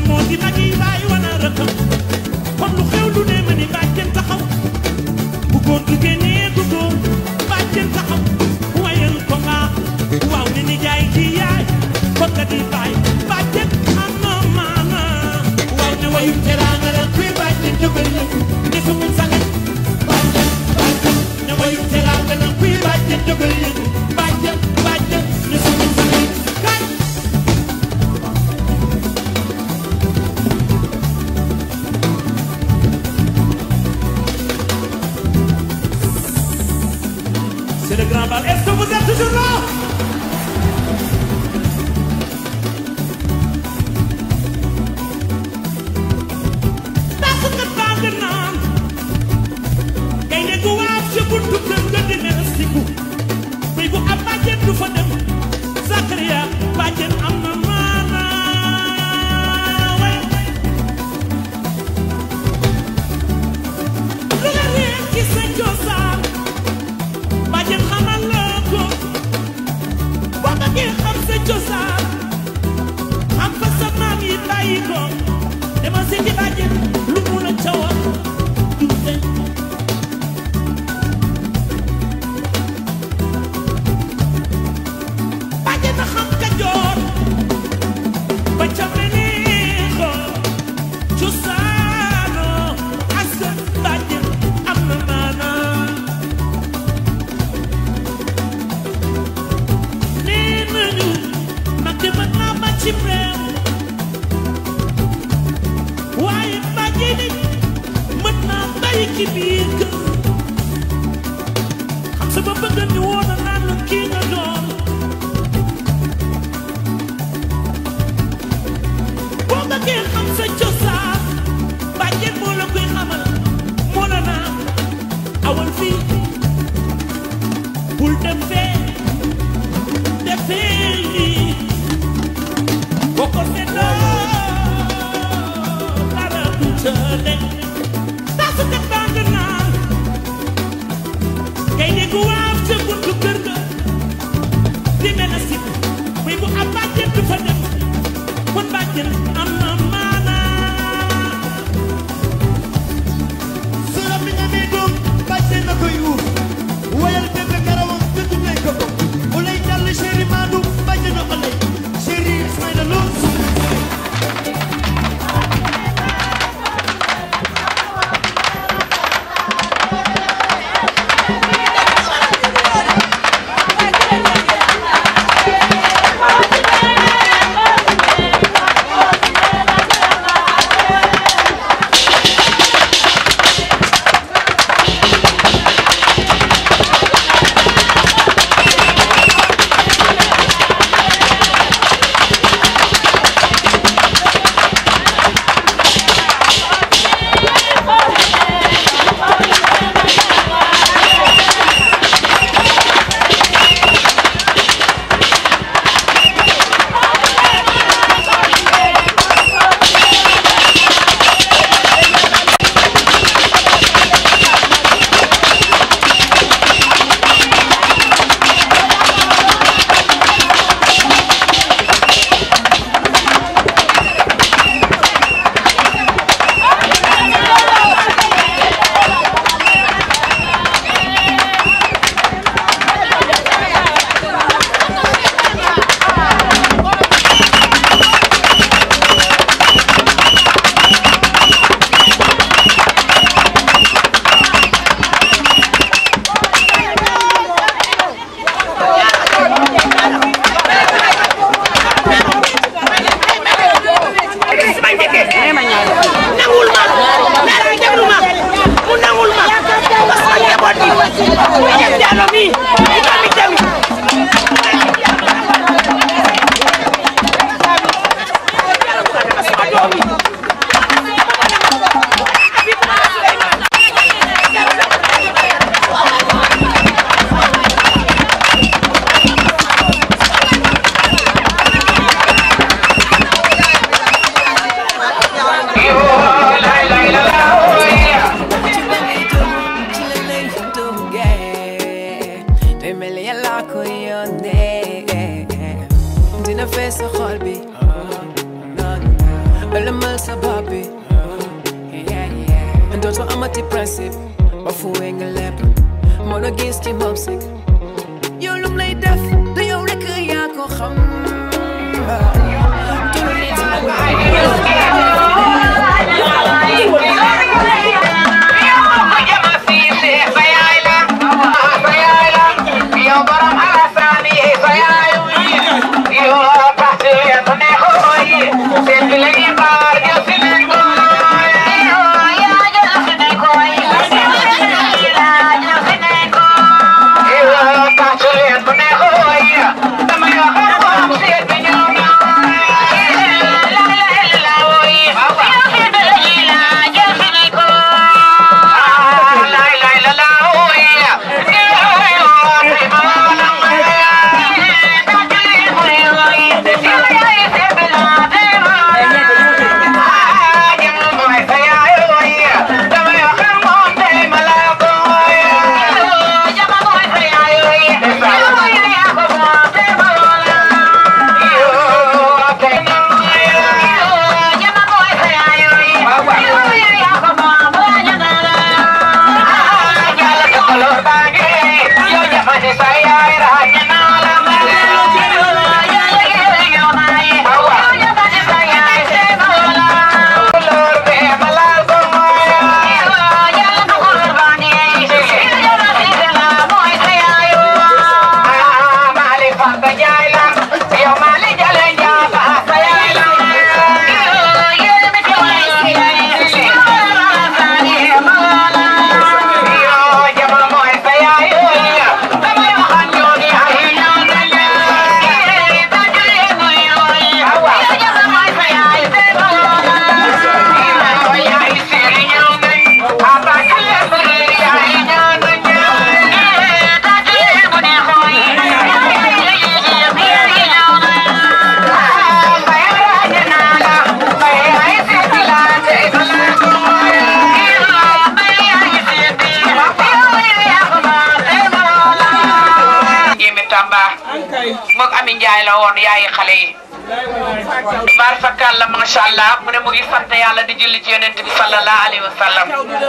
moo di mag yi bàyyi wana rëkkam kon lu xew lu ne ma ni bàjjen taxaw bu góor du génnee du góor bàjjen taxaw wayal ko nga waaw ni ni jaay ci yaay kon nga di bàyyi bàjjen am na maana waaw ne wayu teraanga la kuy bàjjen jógal yëpp ne su mun sangañ bàjjen bàjjen ne wayu teraanga la kuy bàjjen jógal yëpp bàjjen bàjjen ne su mun sangañ kaay C'est le grand bal. Est-ce que vous êtes toujours là Parce que tàng naan gaynde gu waaf ci buntu kër ga di mel siku bëy bu am bàjjen du fa dem Zakaria bàjjen am na maanaa way lu la réer ci sa cosaan bàjjen xamal la ko boo bëggee xam sa cosaan xam fa sa maam yi bàyyi ko dama seeti bàjjen lu mu la ca wax du deñ bàjjen na xam ka joor ba ca meneexo cosaano askan bàjjen am na maanaa nee nañu mag di mën naa ma ci réew waaye bàjjen ni mën naa bàyyi ci biir kër xam sa ba bëgg ni woon na naan la kii nga doon boo bëggee xam sa cosaan bàjjen moo la koy xamal moo la naan awal fii bul dem fee defee lii boo ko seetloo dara du tële tasu kat baa nga naan kay dégg waaw ca buntu kër ga di mel na sib muy bu am bàjjen du fa dem kon bàjjen am na maanaa sërëm bi nga nee doom bàjjen na koy uuf wayal bébé karawam te tuddee ko ko mu lay jàll chéri Madou bàjjen na ko lay chéri Ismaïla Lo nangul ma dara déglu ma mu nangul ma parce que njaboot gi mi def jaalo mi di doomi jami xamal sa bopp bi dootoo amati principe ba fuwee nga lépp moo la gis ci moom sik yow lum lay def du yow rek yaa ko xam tulu nit moog Ami Njaay la woon yaayi xale yi bar fakal la masha Allah mu ne mu ngi sant yàlla di julli ci yonent bi sallallahu alayhi wa sallam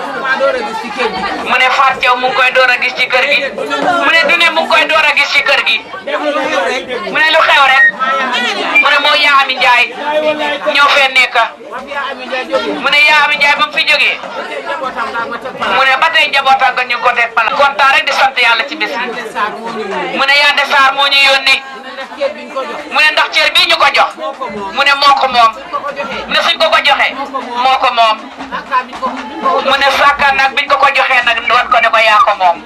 mu ne Faat Jaw mu ngi koy door a gis ci kër gi mu ne du ne mu ngi koy door a gis ci kër gi mu ne lu xew rek mu ne moo yaa Ami Njaay ñoo fee nekk mu ne yaa Ami Njaay ba mu fi jógee mu ne ba tey njabootam nga ñu ngi ko teg pala kontaan rek di sant yàlla ci bés bi mu ne yaa de Saar moo ñu yónni mu ne ndax cër bii ñu ko jox mu ne moo ko moom mu ne suñ ko ko joxee moo ko moom mu ne sàkkaan nag biñ ko ko joxee nag wan ko ne ko yaa ko moom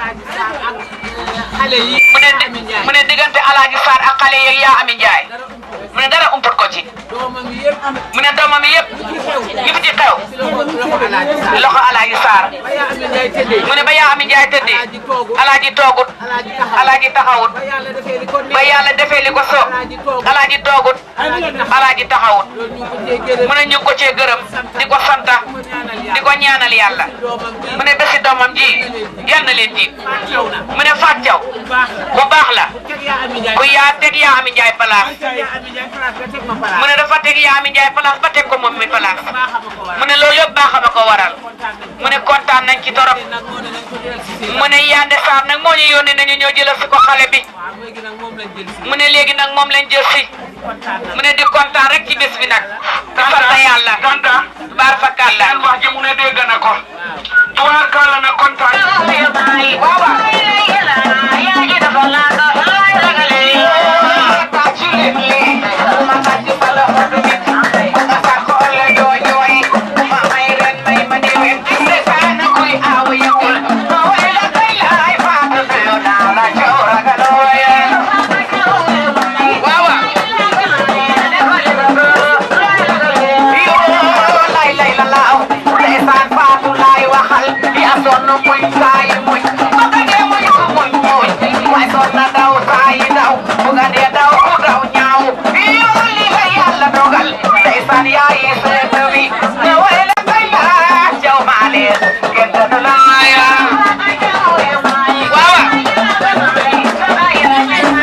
mu ne mu ne diggante Alaaji Saar ak xale yeeg yaa Ami Njaay mu ne dara umput ko ci mu ne doomam yëpp li fi ci xew loxo Alaaji Saar mu ne ba yaa Ami Njaay tëddee Alaaji toogut Alaaji taxawut ba yàlla defee li ko so Alaaji toogut Alaaji taxawut mu ne ñu ngi ko cee gërëm di ko santa di ko ñaanal yàlla mu ne bési doomam ji yal na leen jiit mu ne Faat Jaw ku baax la ku yaa teg yaa Ami Njaay place mu ne dafa teg yaa Ami Njaay place ba teg ko moom mi place mu ne loolu yëpp baax a ko waral mu ne kontaan nañ ci torop mu ne Yande Sarr nag moo ñu yónnee nañu ñoo jëlal si ko xale bi mu ne léegi nag moom lañ jël si mu ne di kontaan rek ci bés bi nag di sant yàlla Tanta baar fa kàlla seen wax ji mu ne dégg na ko tuwaar kàlla na kontaan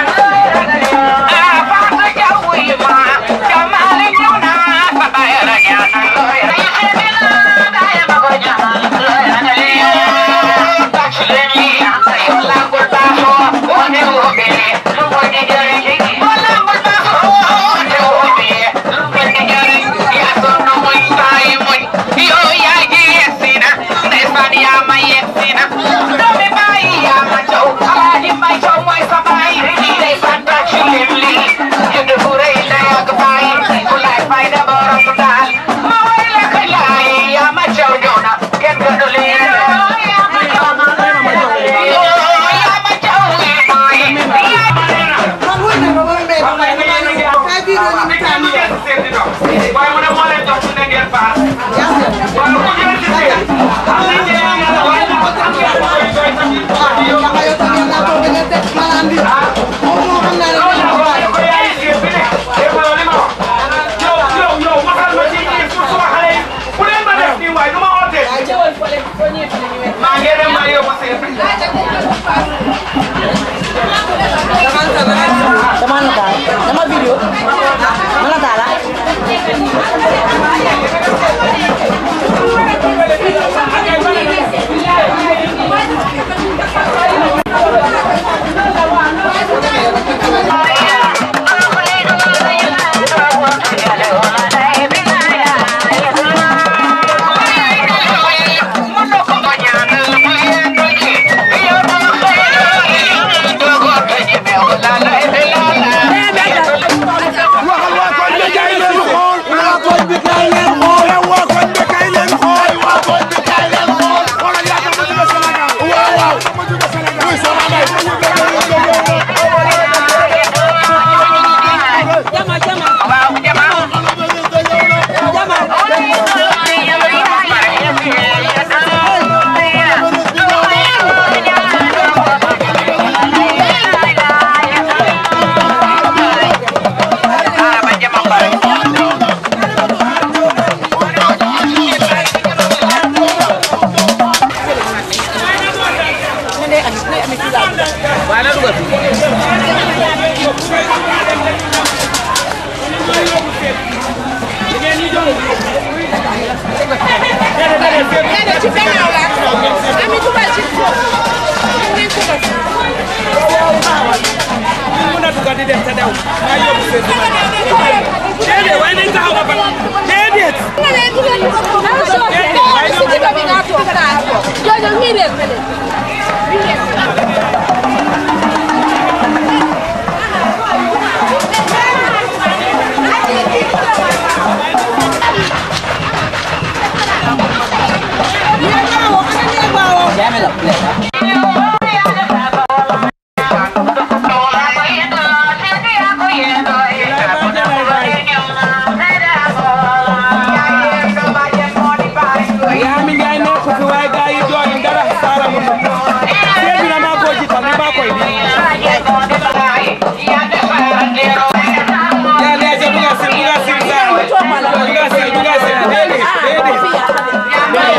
Wow. maa yóbbu seen bi. dama nataal dama video ma nataal ah yaa mi njaay nekk fi waaye gaa yi jooy dara saara mu seet bi na maa koo jiital ni maa koy bi yaa nee ca duga sil duga sil saara duga sil duga sil déedéet déedéet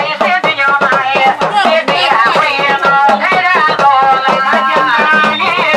Yeah.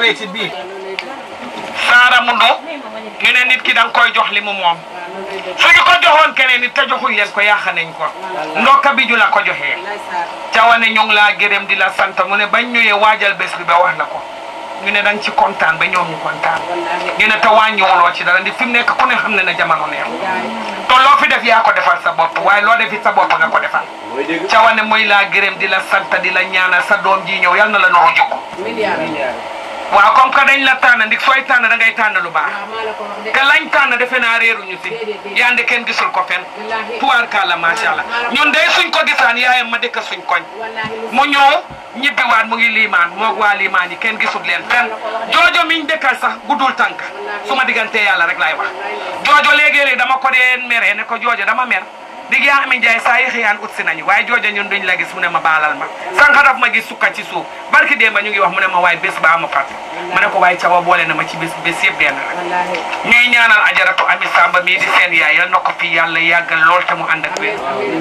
récit bii saara mundu ñu ne nit ki da nga koy jox li mu moom suñu ko joxoon keneen nit te joxuñ leen ko yaaxa nañ ko ndokka bi ju la ko joxee cawane ñu ngi laa gërëm di la sant mu ne bañ ñëwee waajal bés bi ba wax na ko ñu ne dañ ci kontaan ba ñoom ñu kontaan ñu ne te wàññiwuloo ci dara ndi fi mu nekk ku ne xam ne na jamono neex te loo fi def yaa ko defal sa bopp waaye loo defi sa bopp nga ko defal cawane mooy laa gërëm di la sant di la ñaanal sa doom ji ñëw yal na la nuru jikko waaw comme que dañ la tànn ndik sooy tànn da ngay tànn lu baax te lañ tànn defe naa réeruñu si yande kenn gisul ko fen tuwaar kàlla macha allah ñun de suñ ko gisaan yaayam ma dëkk suñ koñ mu ñëw ñibbiwaat mu ngi liimaan moog waa liimaan yi kenn gisul leen fen joojo miñ dëkkal sax guddul tànk su ma diggantee yàlla rek laay wax joojo léegi-léegi dama ko dee meree ne ko joojo dama mer dig yaa ami njaay saa yi xëyaan ut si nañu waaye jooja ñun duñ la gis mu ne ma baalal ma sànq daf ma gis sukka ci suuf barki démb ñu ngi wax mu ne ma waaye bés ba ma fàtte ma ne ko waaye cawa boole na ma ci bés bés yëpp benn la ñuy ñaanal ajaratu ami samba mii di seen yaay yal na ko fi yàlla yàggal lool te mu ànd ak wér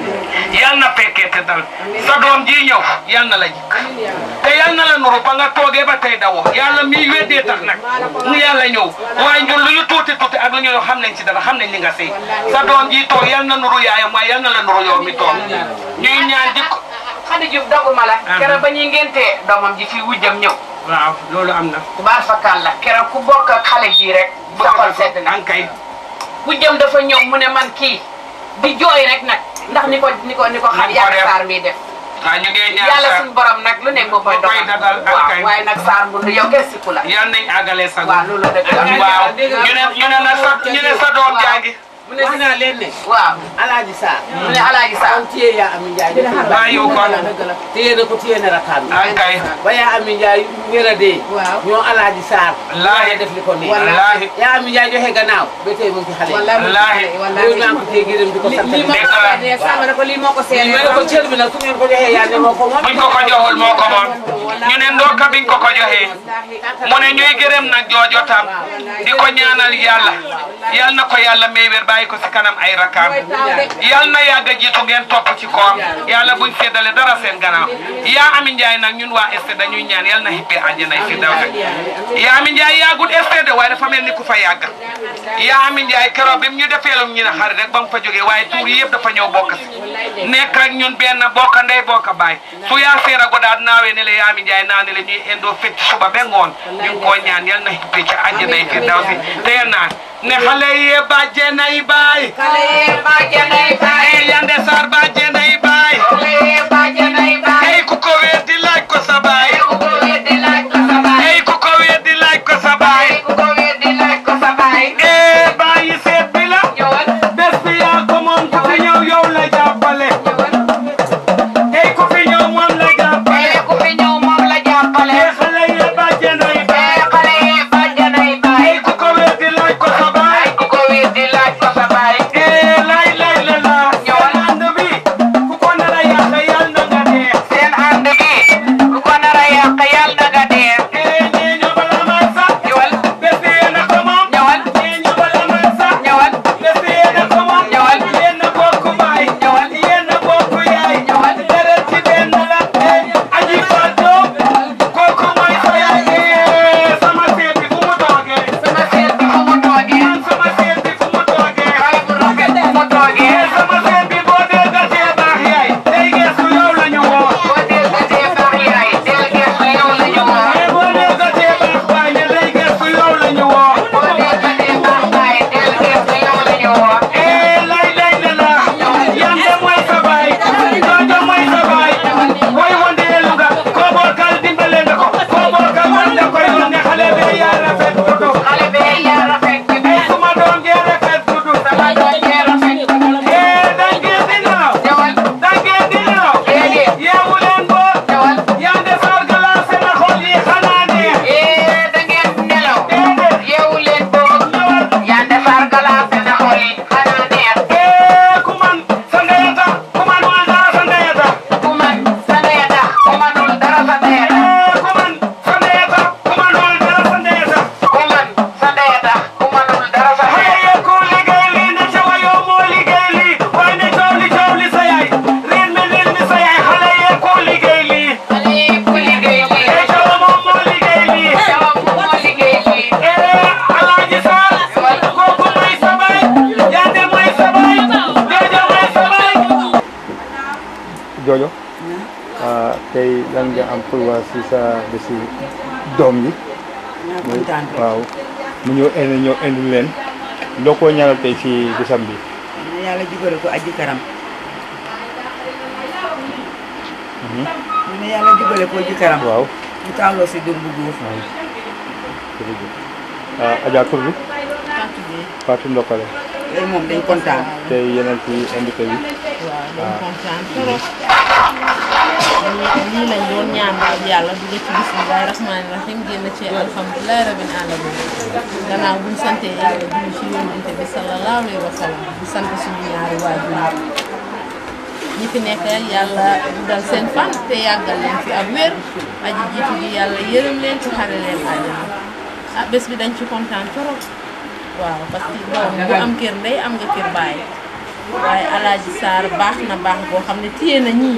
yal na fekkee te dal sa doom ji ñëw yal na la jikk te yal na la nuru ba nga toogee ba tey dawoo yàlla mii weddee tax nag mu yàlla ñëw waaye ñun lu ñu tuuti tuuti ak lu ñu xam nañ ci dara xam nañ li nga sëy sa doom ji toog yal na nuru yaayam waaye yal na la nuru yow mi toog ñuy ñaan jikko Xadi Juuf doguma la keroog ba ñuy ngéntee doomam ji fii wujjam ñëw waaw loolu am na tubaar fakkaan la keroog ku bokk ak xale jii rek sa xol sedd na ankay wujjam dafa ñëw mu ne man kii di jooy rek nag ndax ni ko ni ko ni ko xam Ni ko yàlla def. saar mi def waaw ñu ngi ñaan yàlla sa suñu borom nag lu nekk moo koy Moo koy dogal dagal, waaw akay. waaye nag saar mbundu yow kenn sikku la yal nañ àggale sa waaw loolu dëgg la waaw ñu ne ñu ne na sa ñu ne sa doom jàngi mu ne dinaa leen ne waaw alaaji Sarr mu ne alaaji saar kon téye yaa Ami Njaay def na Waa yow kon. téye na ko téye na rakam ankay ba yaa Ami Njaay wér a dee ñoo alaaji Sarr Wallaahi. def li ko nii wallaahi yaa Ami Njaay joxe gannaaw ba tey mu ngi ci xale yi wallaahi loolu maa ngi ko téye gërëm di ko sant lii moo Dëgg ko la. waxee sàmm na ko lii moo ko ñu ne seeree ko cër bi nag su ngeen ko joxee yaa ne moo ko moom buñ ko ko joxul moo ko moom ñu ne ndokka biñ ko ko joxee mu ne ñuy gërëm nag joojo tam di ko ñaanal yàlla yal na ko yàlla may wér bàyyi ko si kanam ay rakam yal na yàgg a jiitu ngeen topp ci koom yàlla buñ seddale dara seen gannaaw yaa Ami Njaay nag ñun waa ST dañuy ñaan yal na xippee àjjana fi daw yaa Ami Njaay yàggut ST de waaye dafa mel ni ku fa yàgg yaa Ami Njaay keroog bi mu ñu defeelum ñu ne xarit rek ba mu fa jógee waaye tuur yi yëpp dafa ñëw bokk si nekk ak ñun benn bokk ndey bokk baay su yaa seera go daal naawee ne la yaa Ami Njaay naa ne la ñuy indoo fecc suba ba ngoon ñu ngi koo ñaan yal na xippee ca àjjana fi daw si te yal naa ne xale yi bàjjenay baay xale yee bàjjanay baay e yande sar bàjjenay baay xale yee bàjjanay baay ey ku ko weddi laaj ko sa baay ku ko weddi laaj ko sa baay ey ku ko weddi laaj ko sa baay ku ko weddi laaj ko sa baay e bàyyi seet bi la ñëwal bés bi yaa ko moom ku fi ñëw yow la jàppale ey ku fi ñëw moom la jàppale ee ku fi ñëw moom la jàppale e xale yi bàjjenay baay ee xale yee bàjjanay baay ey ku ko weddi laaj ko sa baay ku ko weddi laaj ko sa baay e lay lay la la ñëwal ànd bi ku ko nar a yàq yal na nga dee seen ànd bi ku ko nar a yàq yal na nga dee e ñee ñoo bala may sax ñëwal bés bi yéen a ko moom ñëwal ñee ñoo bala may sax ñëwal bés bi yéen a ko moom Ñëwal. yéen a bokk baay Ñëwal. yéen a bokk yaay Ñëwal. deret ci benn la aji fato kooku mooy sa yaay Eh, sama seet bi fu mu toogee sama seet bi fu mu toogee man sama seet bi fu mu toogee xale bu rafet fu mu toogee Eh, sama seet bi boo dee gatee baax yaay day geesu yow la ñu woo boo déggatee baax yaay del geesu yow la ñu woo lan nga am pour wax si sa bési doom yi naa kontaan rek. waaw mu ñëw indi ñëw indi leen loo ko ñaanal tey si bésam bi na yàlla jubale ko aji karam. ñu ne yàlla jubale ko aji karam. waaw ñu taaloo si dund bu góor. jërëjëf ah Adja tur bi Fatou Ndokale tey moom dañ kontaan. tey yeneen ci invité bi waaw dañ kontaan trop lii lii lañ doon ñaan daal yàlla dugg ci bismillahi rahmaani rahim génn ci alhamdulilahi rabbil alamin gannaaw buñ sante yàlla dugg ci yónnente bi sallallahu alayhi wa sallam di sant suñu ñaari waajur ñi fi nekk yàlla dal seen fan te yàggal leen fi ak wér aji jiitu gi yàlla yërëm leen ci xare leen àjjana ah bés bi dañ ci kontaan trop waaw parce que doom bu am kër ndey am nga kër baay waaye alaaji Sarr baax na baax boo xam ne téye na ñii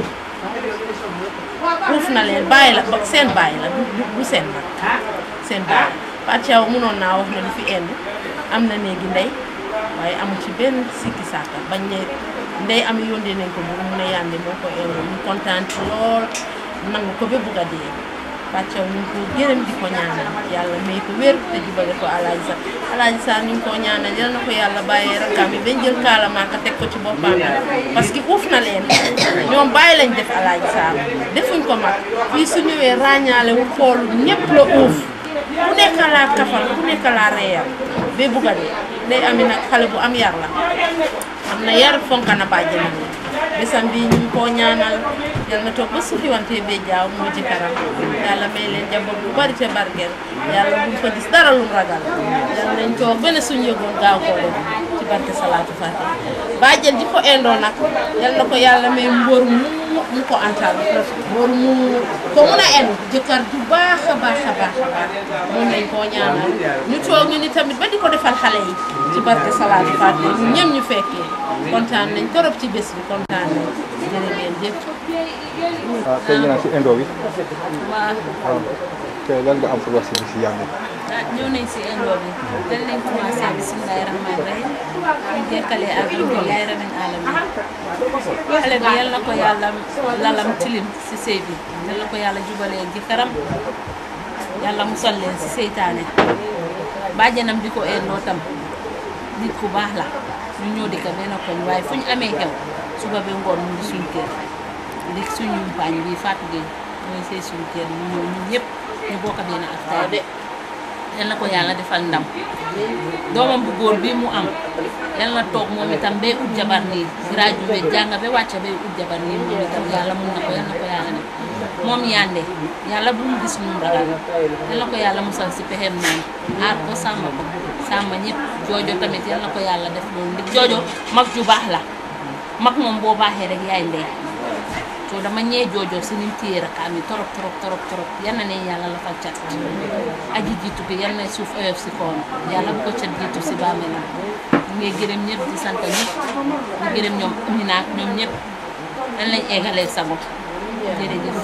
uuf na leen bàyyi la ba seen bàyyi la du du- du seen mag seen bàyyi Pathiaw mënoon naa wax ne du fi indi am na néegi ndey waaye amu ci benn sikki sàkka bañ ne ndey am yóndee nañ ko bu mu ne yàndi moo ko indi ñu kontaan ci lool nangu ko ba bugg a dee Pathiaw ñu ngi ko gërëm di ko ñaanal yàlla may ko wér te jubale ko alaaji Sarr alaaji Sarr ñu ngi ko ñaanal yal na ko yàlla bàyyee rakkaam yi bañ jël kaala maaka teg ko ci boppam bi parce que uuf na leen ñoom bàyyi lañ def alaaji Sarr defuñ ko mag fii su ñëwee ràññaale wu xool ñëpp la uuf ku nekk laa kafal ku nekk laa reeyal ba bugg a dee day ami nag xale bu am yar la am na yar fonk na bàjjenam yi bésam bi ñu ngi koo ñaanal yal na toog ba suufi wante bee jaaw mu ci kanam yàlla may leen njaboot bu bari te barkeel yàlla buñ fa gis dara lu mu ragal yal nañ toog benn suñ yëgoon gaaw koo def ci barke salaatu fatiha bàjjen ji ko indoo nag yal na ko yàlla may mbóor mu mu ko antal mbóor mu ko mun a en jëkkër ju baax a baax a baax a baax moom lañ koo ñaanal ñu toog ñu ni tamit ba di ko defal xale yi ci barke salaatu fatiha ñu ñëm ñu fekkee kontaan nañ torop ci bés bi kontaan nañ jërë ngeen jëf ah tey ñu naan si indo bi waaw waaw tey lan nga am pour wax si bisi yàlla ah ñëw nañ si indo bi dañ leen commencé bisimilahi rahmaani rahim ñu jekkalee alhamdulilahi rabbil alamin xale bi yal na ko yàlla lalam tilim si sëy bi yal na ko yàlla jubalee jëkkëram yàlla musal leen si seytaane bàjjanam di ko indoo tam nit ku baax la ñu ñëw di ko benn koñ waaye fu ñu amee xew suba ba ngoon mu ngi suñ kër di suñu mpaañ bi Fatou Gueye mooy sëy suñ kër mu ñëw ñun ñëpp ñu bokk benn affaire de yal na ko yàlla defal ndam doomam bu góor bii mu am yal na toog moom itam bay ut jabar nii gradué jàng ba wàcc bay ut jabar nii moom itam yàlla mun na ko yal na ko yàlla def moom yande yàlla bu mu gis ñu mu ragal yal na ko yàlla musal si pexem naan aar ko sàmm ko sàmm ñëpp joojo tamit yal na ko yàlla def loolu ndig joojo mag ju baax la mag moom boo baaxee rek yaay ndey to dama ñee joojo si nim téye rakaam yi torop torop torop torop yal na ne yàlla la fa cat aji jiitu bi yal na suuf oyof si kawam yàlla bu ko cat jiitu si bàmmeelam ñu ngi gërëm ñëpp di sant ñëpp di gërëm ñoom Amina ak ñoom ñëpp dañ lañ eggalee sago jërëjëf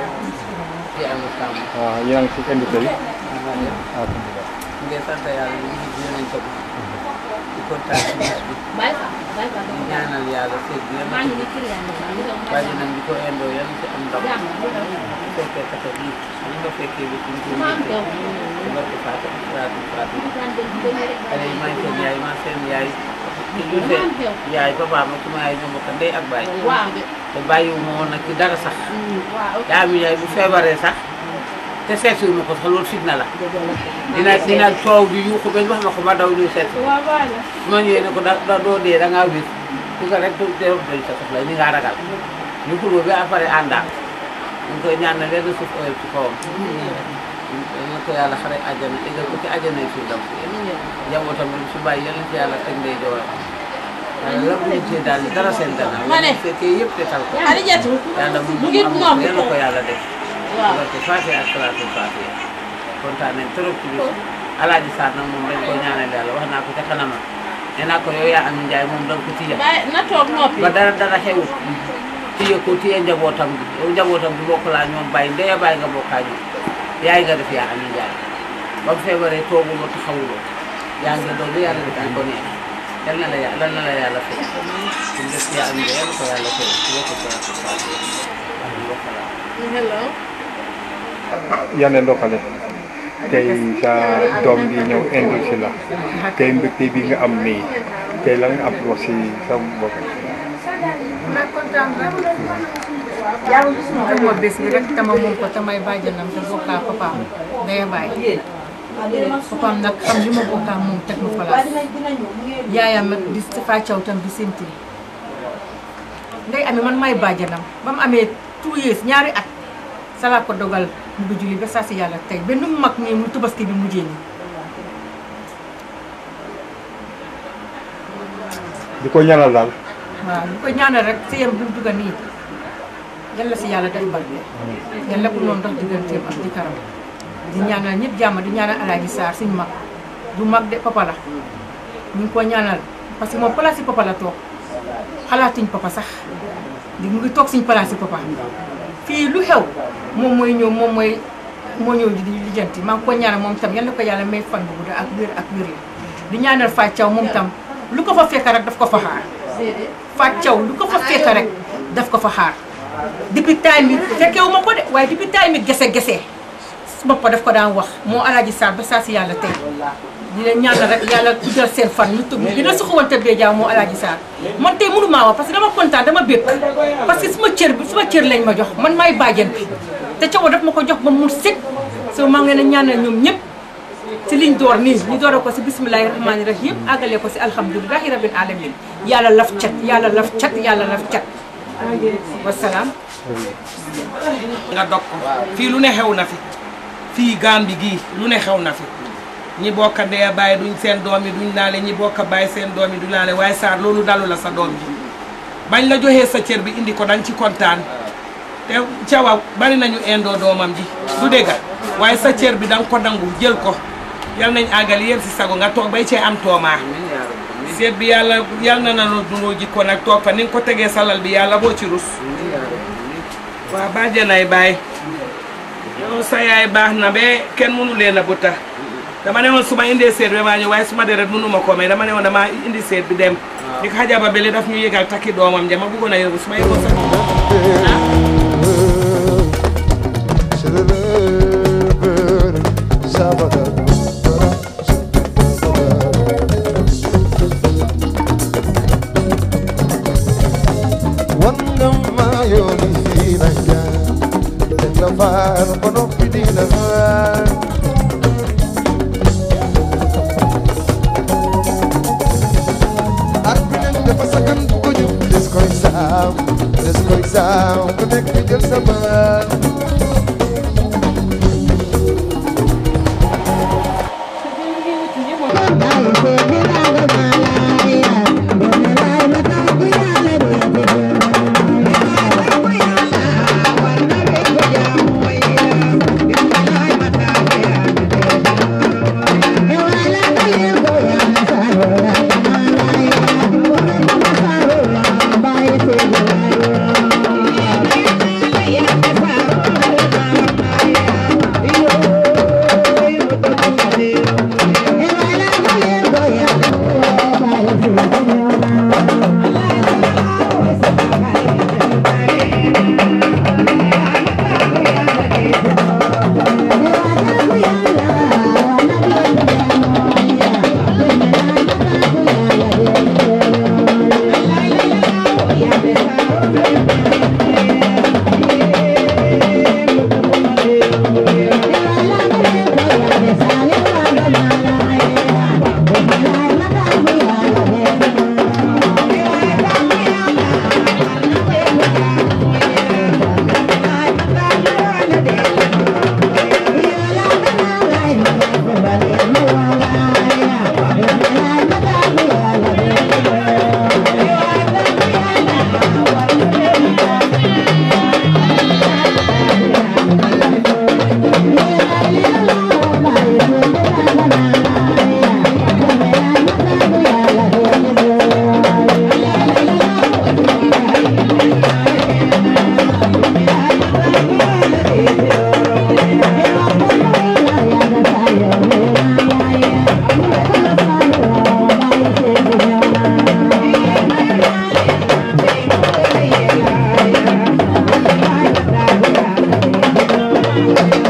waaw yéen a ngi si invité bi alhamdulilah ñu ngi sant yàlla ñu ngi dinañ ko di kontaan ci bis bi di ñaanal yàlla seet bi yàlla bàyyi nañ di ko indoo yàlla ci am ndam bu fekkee kata bi li nga fekkee bi suñ ko yëkkee ci barke Fatou Fatou Fatou xale yi maa ngi seen yaay maa seen yaay ki ñu seen yaay papa ma suma yaay ñoo bokk ndey ak baay te bàyyiwu ma woon nag ci dara sax yaa mi yaay bu feebaree sax te seetuwu ma ko sax loolu fitna la dina dina coow di yuuxu bañ wax ma ko ma daw ñuy seet su ma ñëwee ne ko da da doo dee da ngaa wér su ko rek du dee doy sa soxla ni ngaa ragal ñu xuloo ba après àndaat ñu koy ñaanal leen suuf oyof ci kawam ñu ko yàlla xare àjjana égal ko ci àjjana yi suuf dam njabootam bi su bàyyi yal na ci yàlla teg ndey jooram waaye la bu ñu cee daal dara seen gannaaw Ma ne. bu fekkee yëpp te tal ko Xadijatu yàlla mu mu ngi am nopp yal na ko yàlla def waaw barke Faatiha ak salaatul Faatiha kontaan nañ trop ci bis Alaaji Sarr nag moom dañ ko ñaanal yàlla wax naa ko ca kanama nee naa ko yow yaa am njaay moom da nga ko tiya bàyyi na toog noppi ba dara dara xewut tiye ko tiye njabootam bi yow njabootam bi bokk laa ñoom bàyyi ndeya bàyyi nga bokkaa ñoom yaay nga def yaa am njaay ba mu feebaree tooguloo taxawuloo yaa ngi doon lu yàlla def di ko neex yal na la yà- yal na la yàlla fay suñu def yaa am njaay yal na ko yàlla fay ci bokk salaatul Faatiha waaw ñu bokk laa hello yane ndoxale tey sa doom bi ñëw indil si la tey mbégte bi nga am nii tey la nga am wax si sa mbokk maa kontaan rek dama bés bi rek tama moom ko tamay bàjjanam te bokkaa papaam ndey bàyyi papaam nag xam li ma bokkaa moom teg ma place yaayam nag di Tafa Thiaw tam di sénti ndey amee man may bàjjanam ba mu amee two years ñaari at salaa ko dogal mu du julli ba saa si yàlla tey benn mu mag nii mu tubaski bi mujjee nii di ko ñaanal daal waaw ñu koy ñaanal rek sëyam bi mu dugga nii yàlla si yàlla def barke yàlla bu noonu dox digganteem ak jëkkëram di ñaanal ñëpp jàmm di ñaanal alaaji Sarr suñu mag du mag de papa la ñu ngi ko ñaanal parce que moom place yi papa la toog xalaatuñ papa sax di mu ngi toog suñ place yi papa fii lu xew moom mooy ñëw moom mooy moo ñëw di lijjanti maa ngi ko ñaanal moom tam yal na ko yàlla may fan bu gudd ak wér ak wér la di ñaanal Fatou Thiaw moom tam lu ko fa fekk rek daf ko fa xaar Fatou Thiaw lu ko fa fekk rek daf ko fa xaar depuis time bi fekkewu ma ko de waaye depuis time bi gese gese boppa daf ko daan wax moo alaaji Sarr ba saa si yàlla tey di leen ñaanal rek yàlla guddal seen fan ñu tëgg dina suxuwante bee jaaw moo alaaji Sarr man tey mënu maa wax parce que dama kontaan dama békk parce que suma cër bi suma cër lañ ma jox man maay bàjjen bi te cawo daf ma ko jox ba mu sëg so maa ngi leen a ñaanal ñoom ñëpp si liñ door nii ñu doore ko si bismillahi rahmaani rahim àggale ko si alhamdulilahi rabbil alamin yàlla laf cat yàlla laf cat yàlla laf cat wasalaam nga dog ko fii lu ne xew na fi fii Gàmbi gii lu ne xew na fi ñi bokk a dee bàyyi duñ seen doom yi duñ laale ñi bokk a bàyyi seen doom yi duñ laale waaye Sarr loolu dalu la sa doom ji bañ la joxee sa cër bi indi ko danga ci kontaan te cawa bari nañu indoo doomam ji du dégga waaye sa cër bi danga ko nangu jël ko yal nañ àggali yéen si sago nga toog bay cee am toomaa seet bi yàlla yal na na dunoo jikko nag toog fa ni nga ko tegee salal bi yàlla boo ci rus waa bàjjanay baay yow sa yaay baax na ba kenn mënu leen a buta dama ne woon su ma indee seet bi maa ñëw waaye su ma deret mënu ma ko may dama ne woon dama indi seet bi dem di ko xajaba bele daf ñu yëgal takki doomam ja ma bëggoon a yóbbu su ma yóbbu sa Yeah.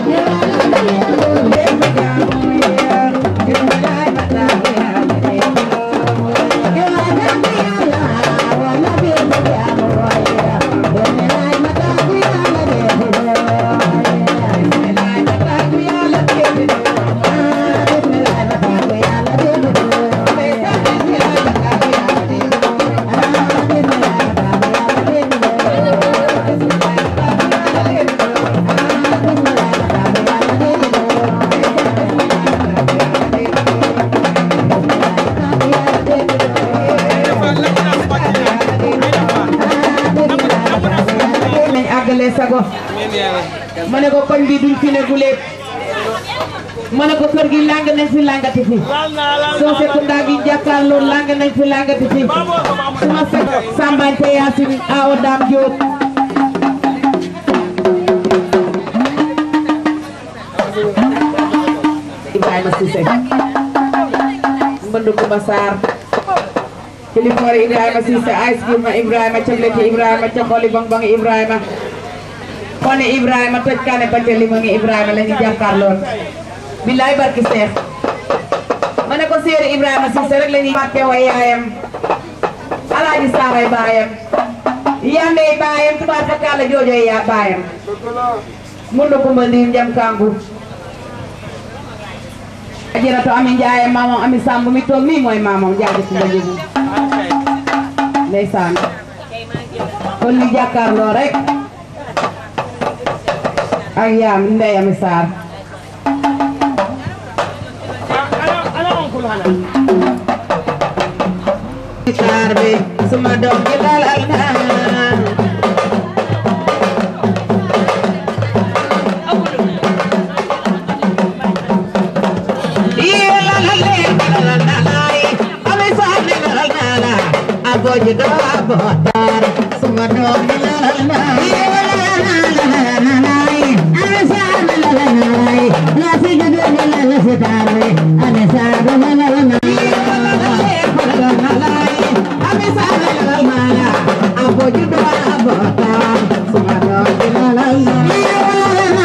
nañ àggale sago ma ne ko koñ bi duñ fi ne guléet ma ne ko kër gi lang nañ fi langati fi soo sekunda gi jàkkaarloo lang nañ fi langati fi suma fekk sambante yaasin awo daam jóob Ibrahima Cissé mbënd Kumba Sarr kilifoore Ibrahima Cissé ice cream ma Ibrahima chocolate Ibrahima cokoli bong bong Ibrahima kone Ibrahima toj kane bante limongi Ibrahima la ñu jàkkaarloon billaay barki seex ma ne ko séeri Ibrahima Cissé rek la ñuy fàtte way yaayam alaaji saaray baayam yandey baayam tubaab fa kàlla joojoy yaa baayam mundu kumba ndiir njam kangu ajirato ami njaaye maamam ami samb mi toog mi mooy maamam jaaji kumba njugu ndeysaan kon ñu jàkkaarloo rek ak yaam ndey ami saar saar bi suma doom ji dalal naa Aboji do abotar, suma do la la la Aboji do abotar, suma do la la la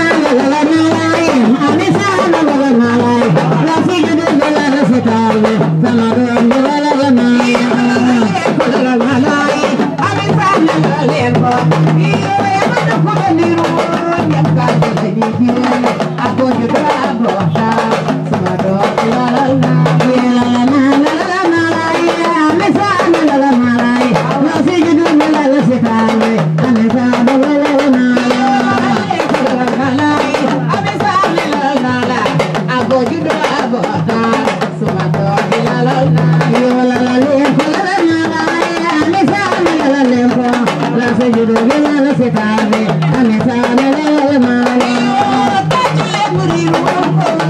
Thank you.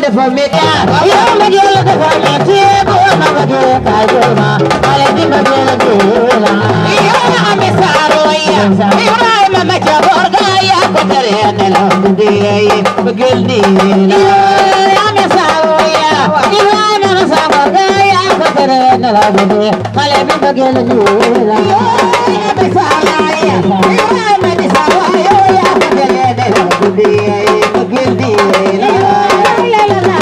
dafa métti yow mbëggeel dafa métti bu ma bëggee kaay jël ma xale bi mbëggeel jël la yow na ami saaro ya Ibrahima ma ca boor ga ya ko tere nelaw guddi yi mbëggeel ni la ami saaro ya Ibrahima ma sa boor ga ya ko tere nelaw guddi xale bi mbëggeel jël la ami saaro ya Ibrahima di saaro ya ya ko tere nelaw guddi yi mbëggeel ni la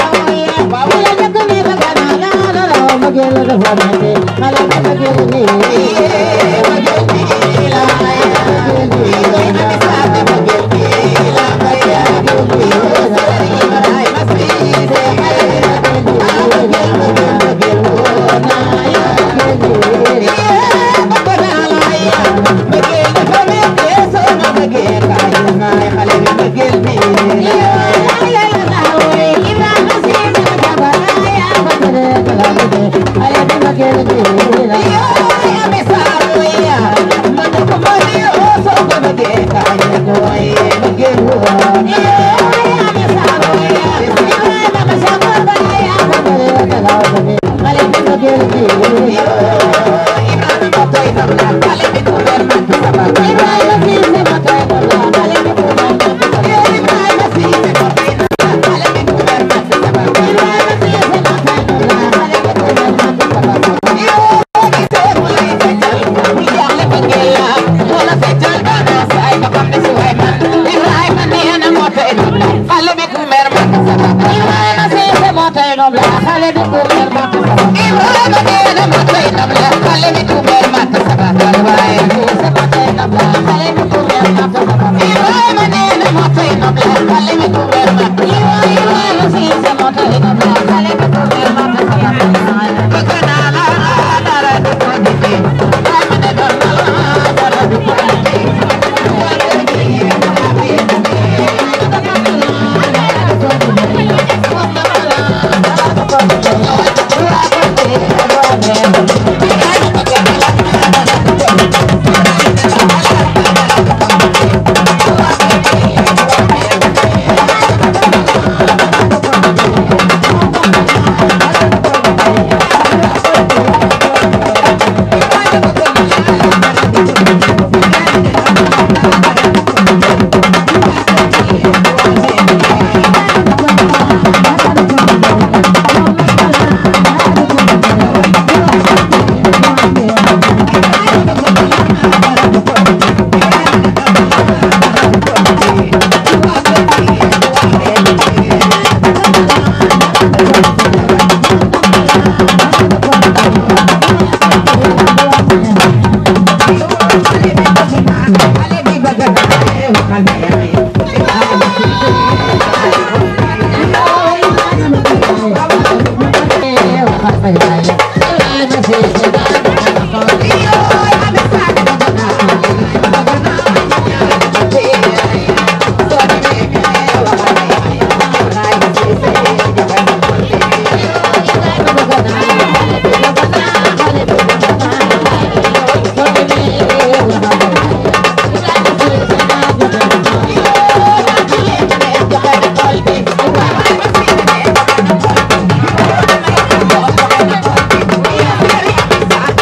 Thank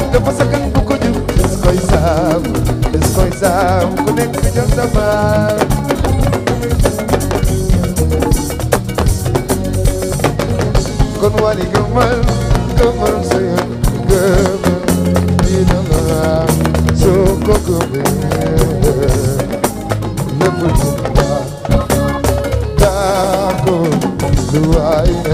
dafa sakan bu ko jub des koy saam des koy saam ku nekk jël sa baar kon wali gëmal gëmal sa yoon gëmal dina la soo ko gëmee lépp lu baax daa ko lu waay ne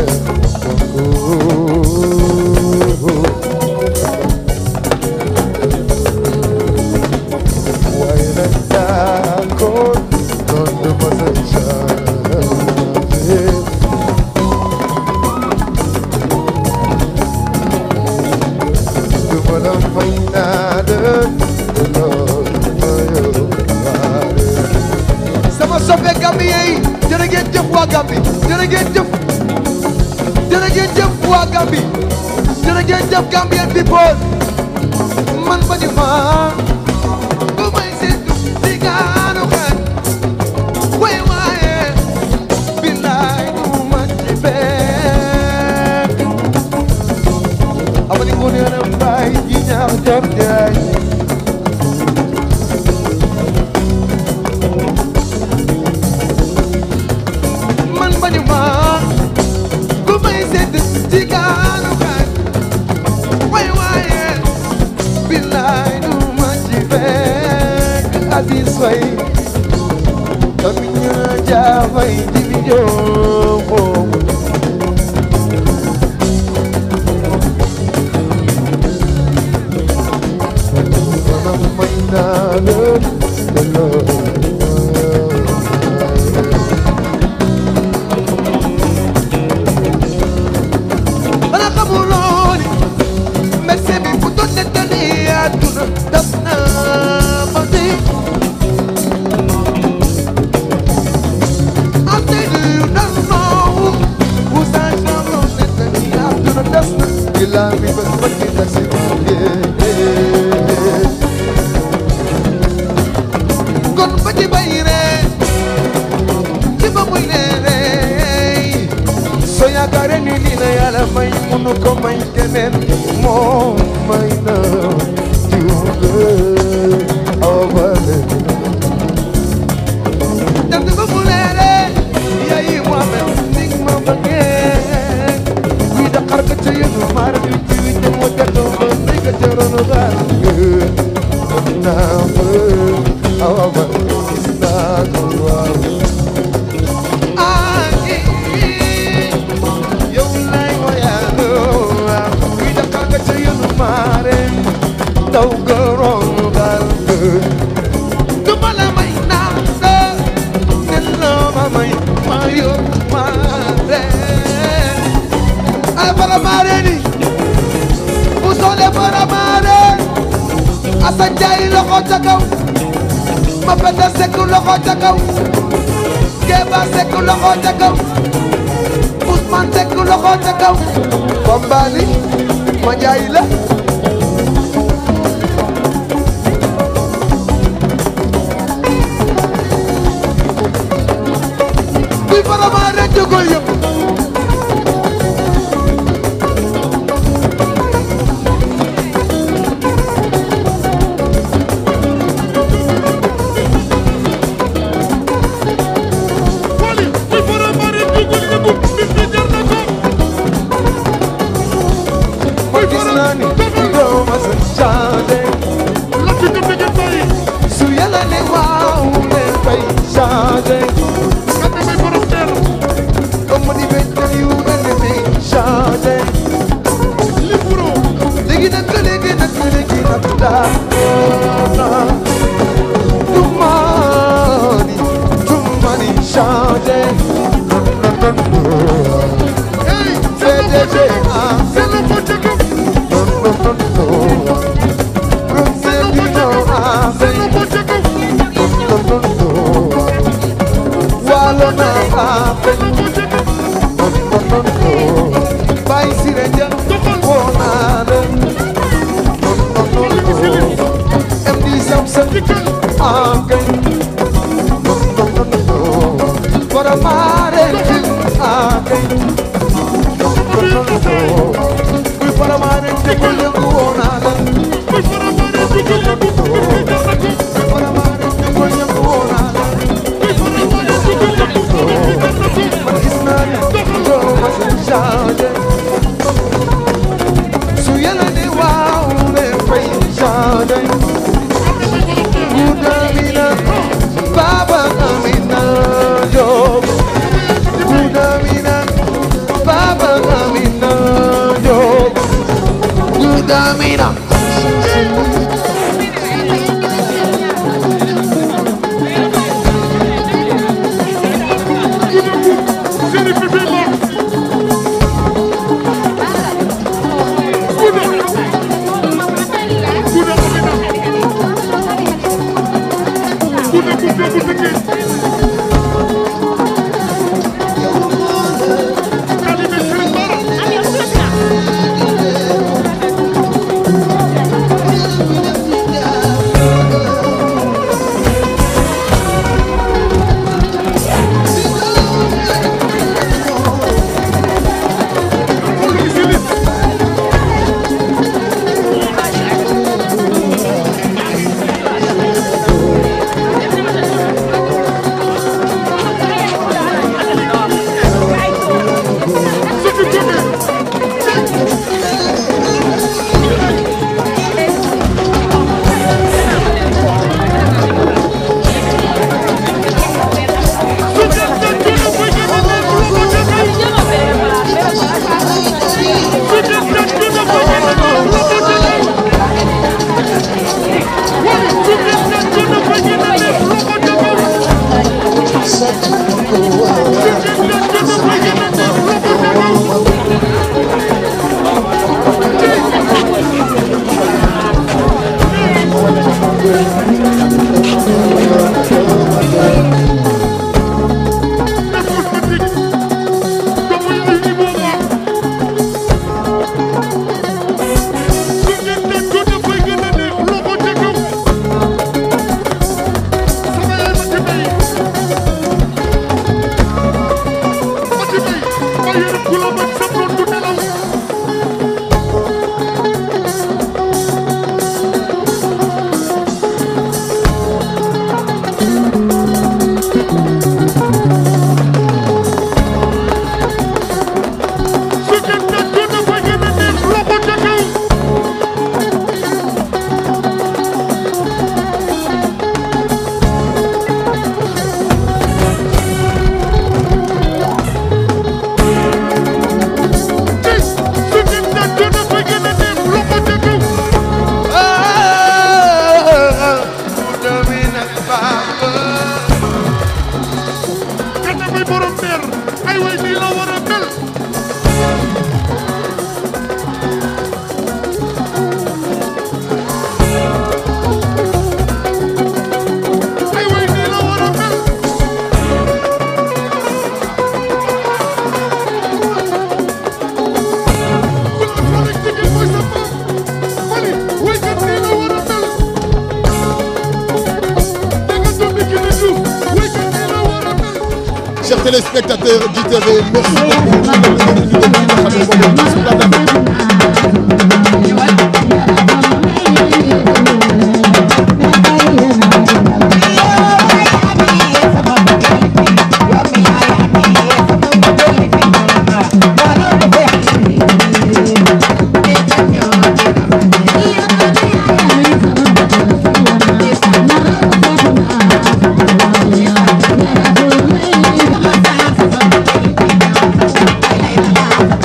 waaye nag daa ko noonu ma sa changé du ma la may naa de loolu ma yóbbaale sama soppe Gambien yi jërë ngeen jëf waa Gambi jërë ngeen jëf jërë ngeen jëf waa Gambi jërë ngeen jëf Gambien people man ba ñu ma bu may seetu di gaanu xel way waaye billaay du ma ci fekk amani ko nee na mbaay ji ñaax jor jaay man ba ñu ma bu may seetu di gaanu xel way waaye billaay du ma ci fekk Aziz Faye kami ñu jaafay ji bi joobo manam may naa leen te loolu Bana xamuloo ni médecin bi bu doon nettali àdduna daf na ma di am na yu dal noowu bu saa saa doon nettali àdduna daf na ila mi bas ma ki taxi kon ba ci bay ree ci ba muy leeree soo yaakaaree ni lii la yàlla may munu ko may keneen moom may na juuge awa bale dem na ba mu leeree yaay Mohamed ni ma bëggee kuy daqar ka ca yënu maar bi ci wi jëm wa jatoo ba nay ka ca ronu gaal mën naa fa awa bale gis naa ko waaw yow lay woyaaloo waaw kuy daqar ka ca yënu maare daw ga ronu gaal du ma la may naan de nen la ma may ma yo ma re ay bara maare ni bu soole bara maare Asan Njaay loxo ca kaw ma penda sekk loxo ca kaw Keba sekk loxo ca kaw Ousmane sekk loxo ca kaw Bambali ma njaay la kuy bara maare jógol yëpp ma gis naa ni doo ma sa changé su yàlla ne waaw ne fay changé comme di béykat yu ennemi changé léegi nag léegi nag léegi nag daa du mani du mani changé CDG ah Baba Amina Job Good Amina Chers téléspectateurs d'ITV, merci beaucoup. Thank you.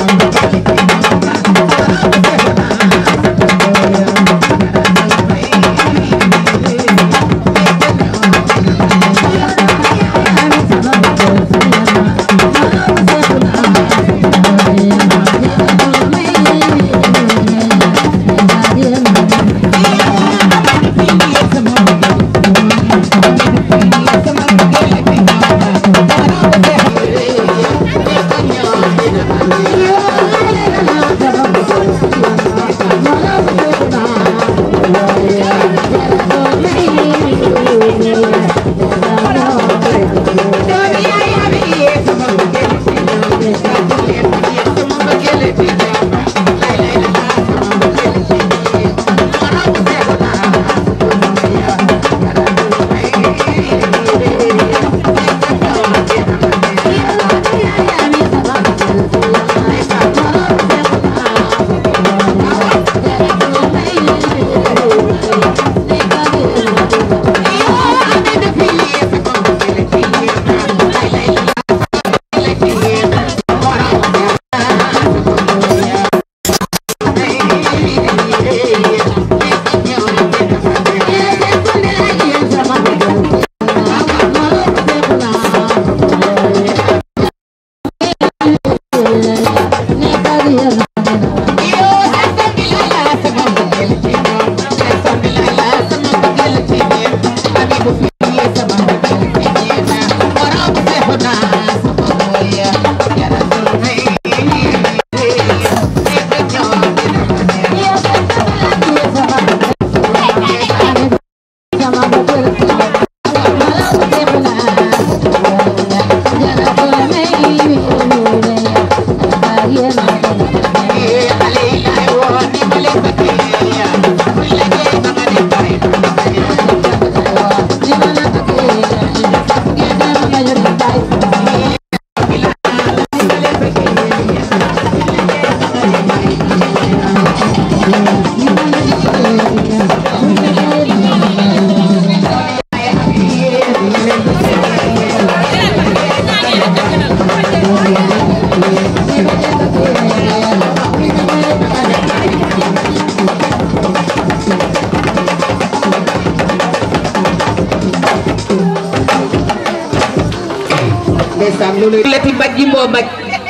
ndeysaan loolu lati baj jimboo baj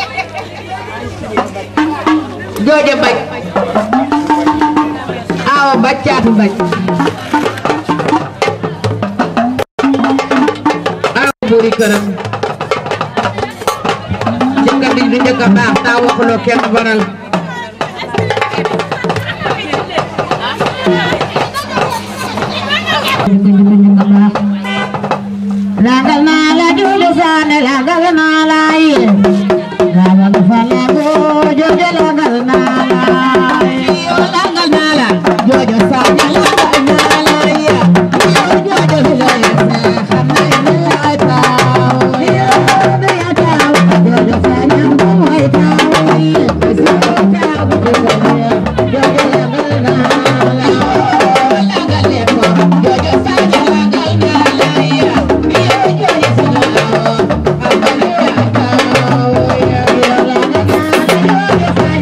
jooja baj awa baj caatu baj awa buuri këram jëkkër di du njëkk a baax taa waxuloo kenn baral Lagal na la jule sane lagal na la ye Lagal fa la go jojo lagal na la Yo lagal na la jojo sane lagal na la ye Yo jojo la ye xamna ni ay taw Yo ni ay taw jojo sane mo ay taw ye Yo taw jojo lagal na la Lagal le ko jojo sane lagal na la ye Yo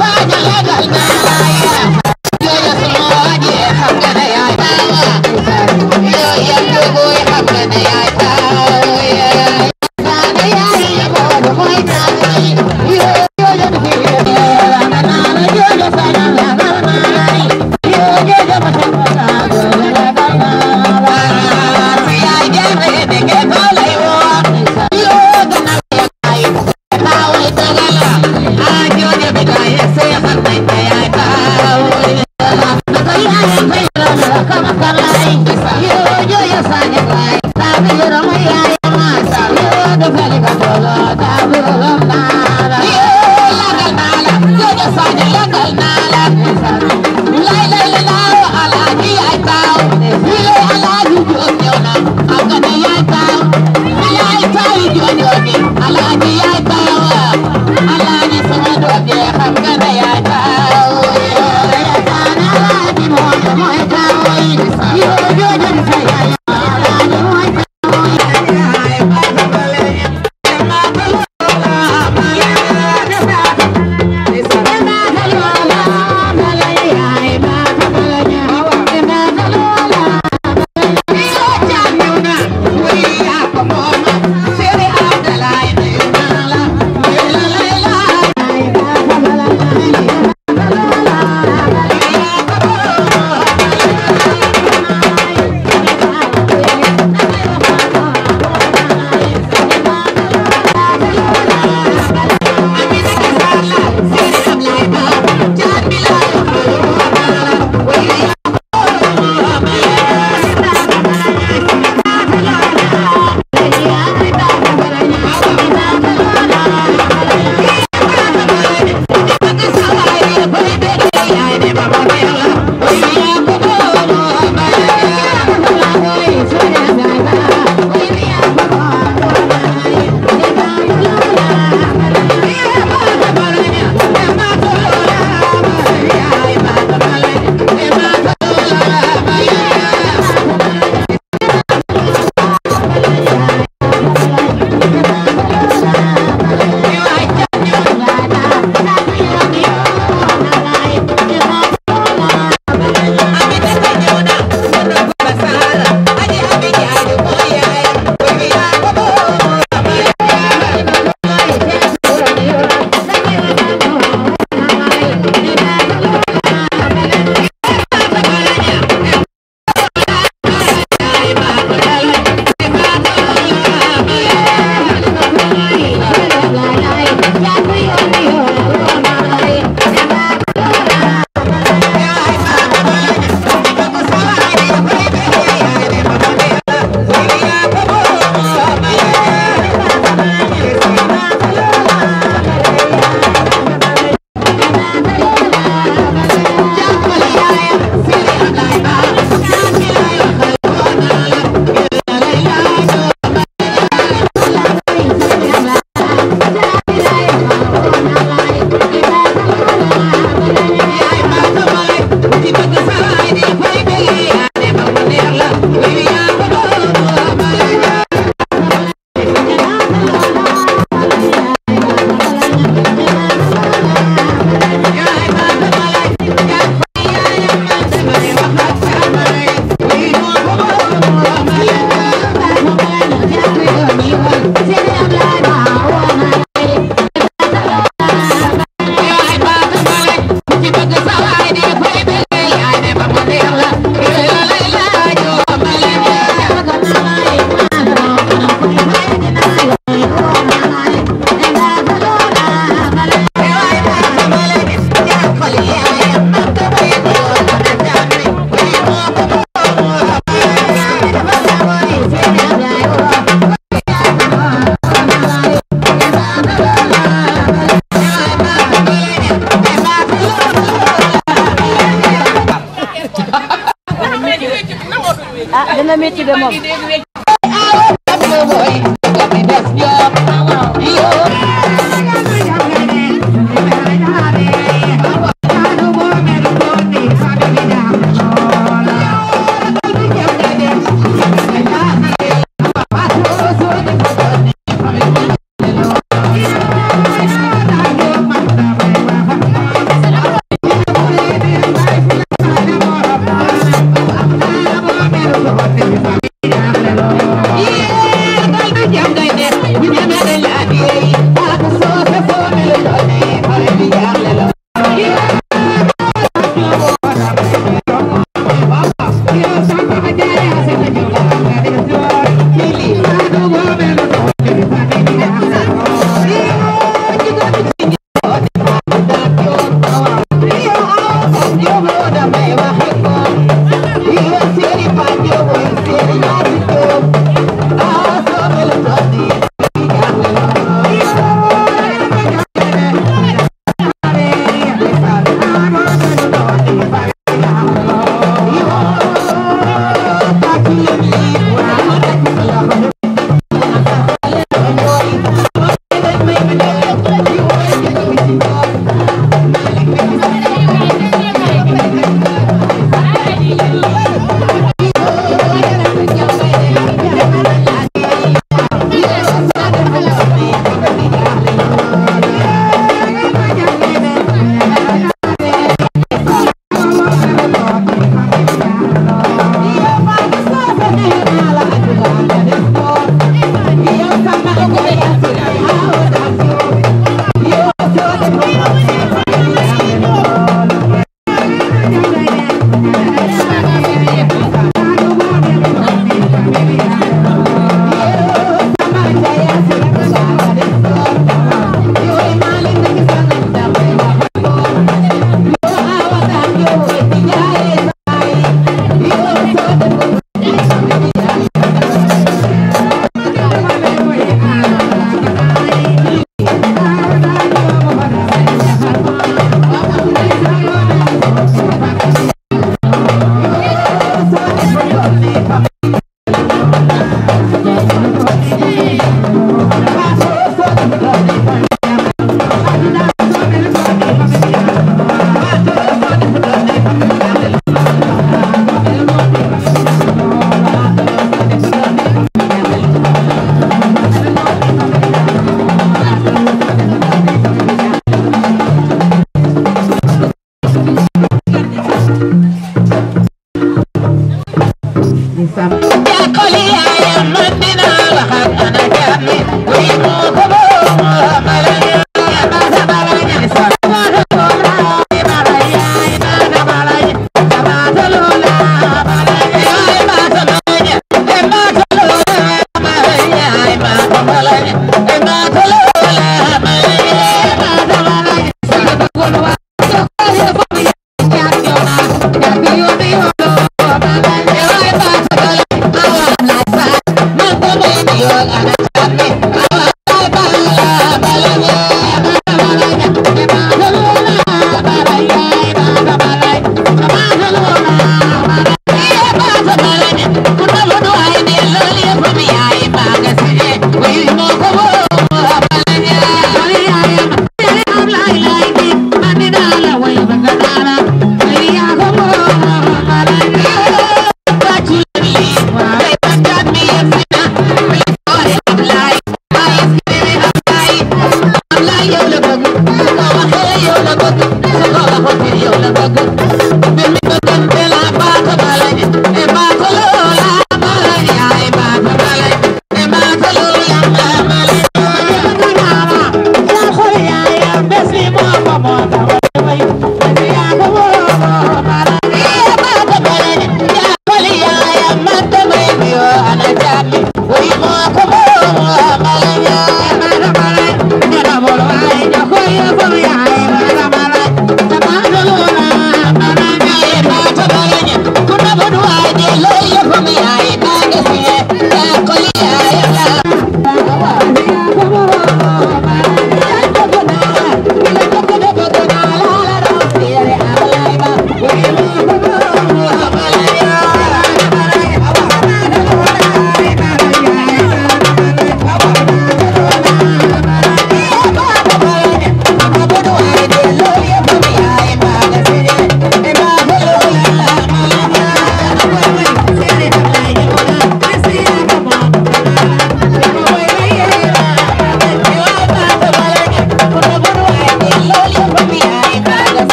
ah dina métti de moom.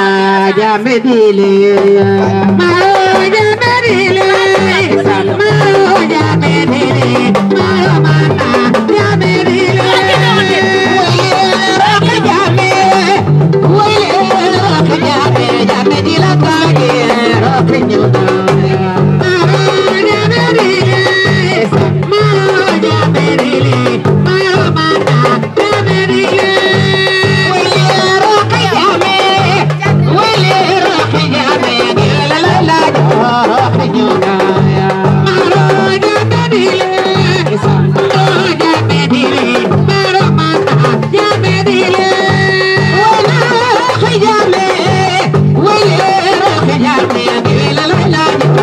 jambe dile maro jambe dile maro jambe dile maro mana jambe dile rock jambe wele rock jambe jambe dile kage rock nyuda maro jambe dile maro jambe dile maro mana jambe dile wele rock jambe Yeah.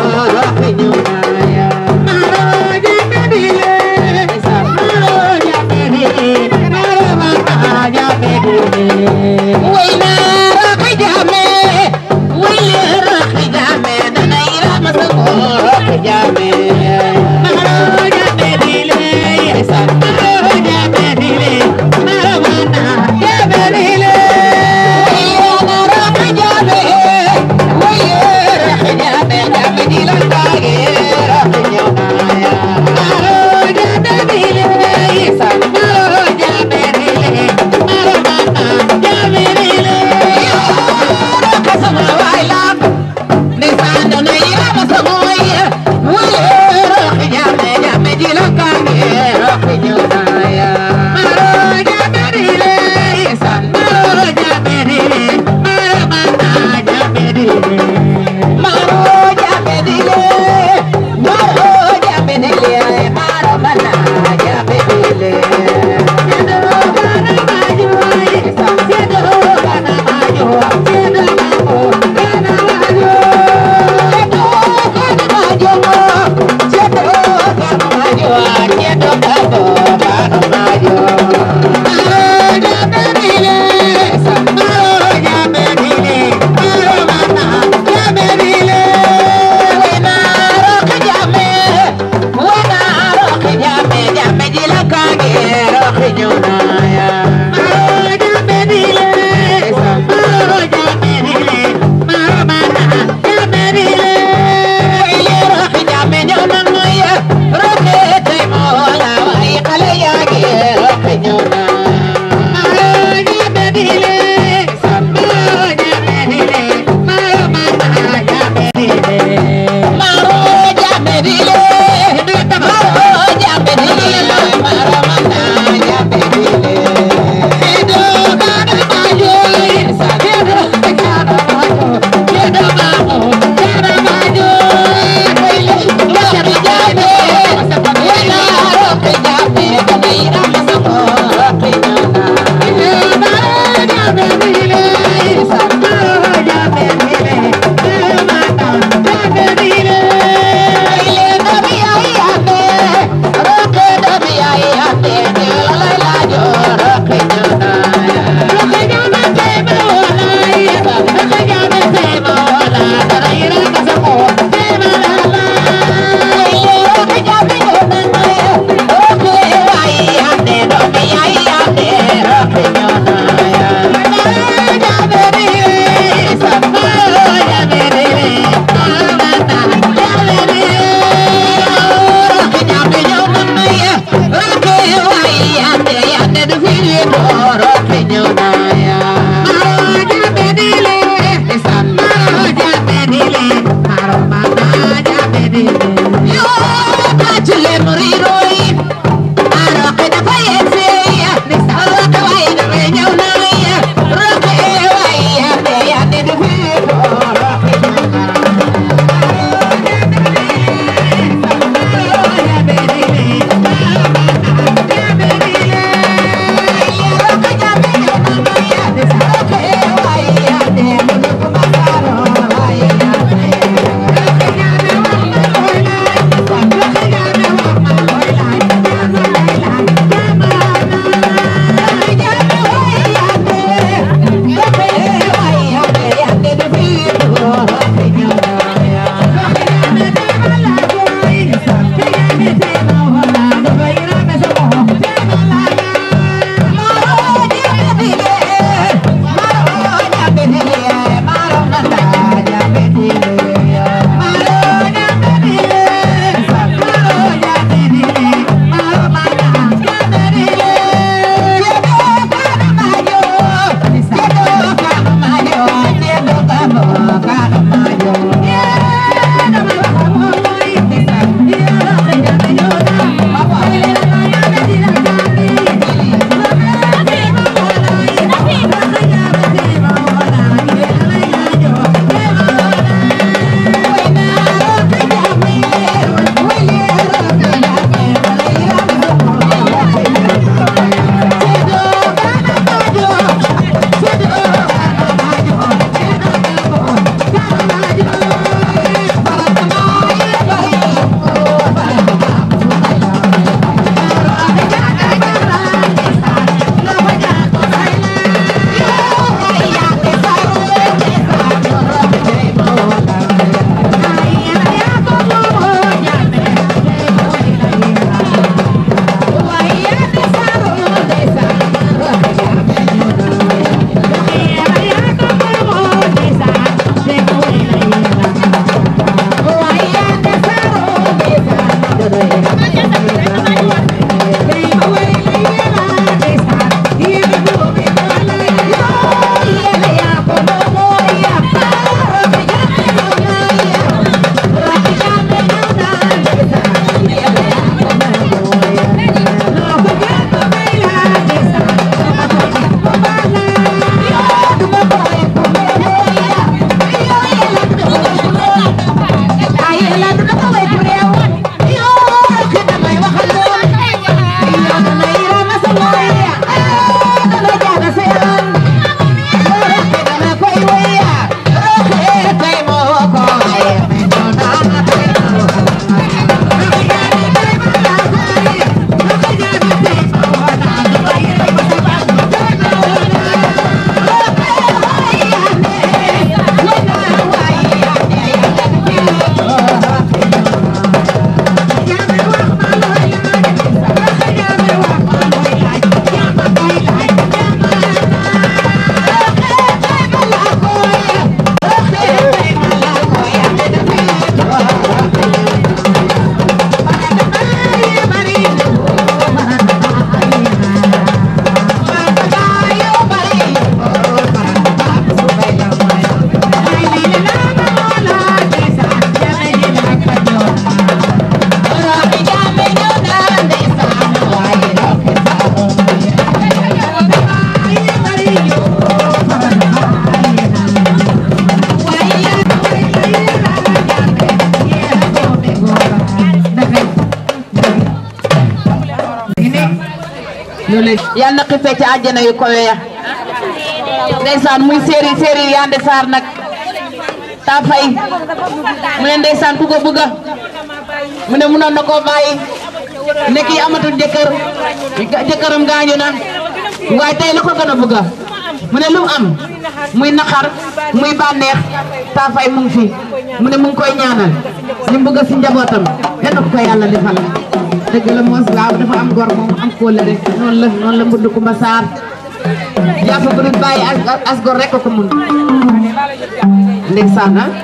loolu yal na xippee ci àjjana yu kowe ya ndeysaan muy séeri séeri Yande Sarr nag ta fay mu ne ndeysaan ku ko bëgga mu ne mënoon na koo bàyyi nekk yi amatul jëkkër jëkkëram gaañu na waaye tey la ko gën a bëgga mu ne lu mu am muy naqar muy bànneex ta fay mu ngi fi mu ne mu ngi koy ñaanal li mu bëgg si njabootam yal na ko ko yàlla defal dëgg la moos waaw dafa am gor moom am kóllëre noonu la noonu la mbënd Kumba Saar jàpp bu dul bàyyi as as gor rek ko mun ndeysaan ah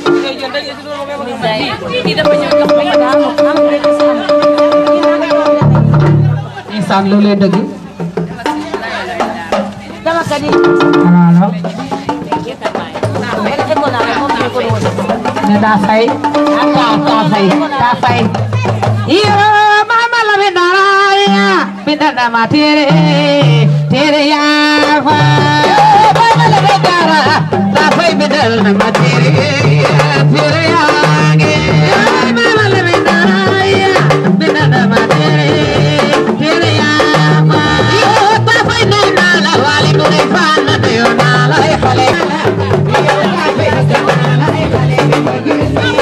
ndeysaan loolee dëgg Dama kadi. waaw ne daa fay taa taa fay taa fay iyo mama la mi dara ya mi dara ma tere tere ya fa mama la mi dara taa fay mi dara ma tere tere ya ge mama la mi dara ya mi dara ma tere tere ya fa iyo taa fay na na la wali mu ne fa na de yo na la e fale iyo taa fay na la e fale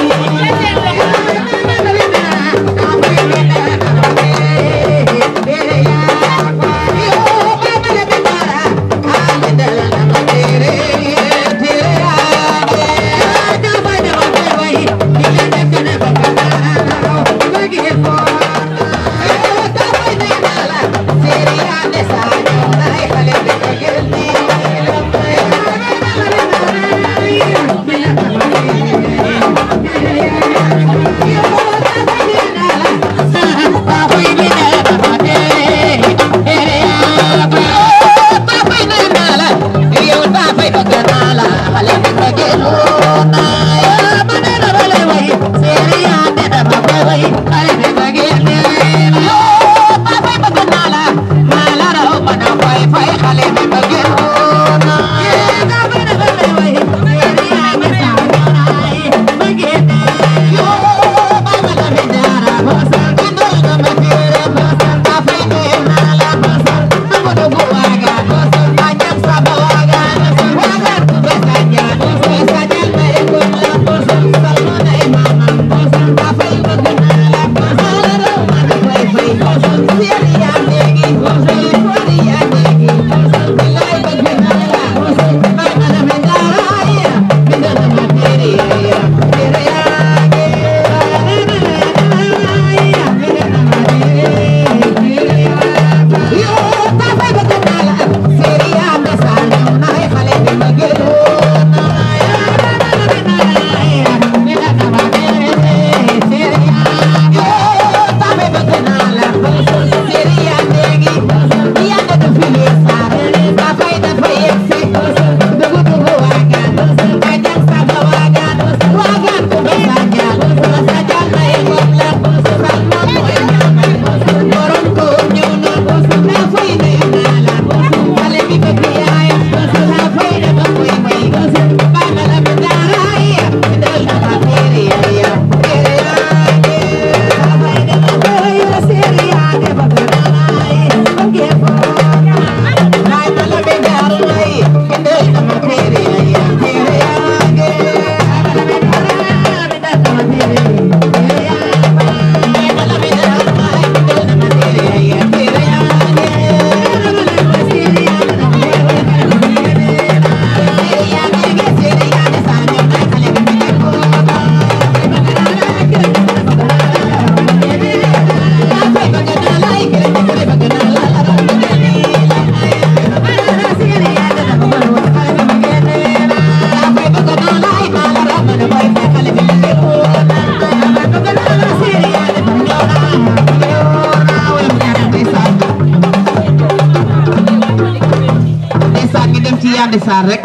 Yande Sarr rek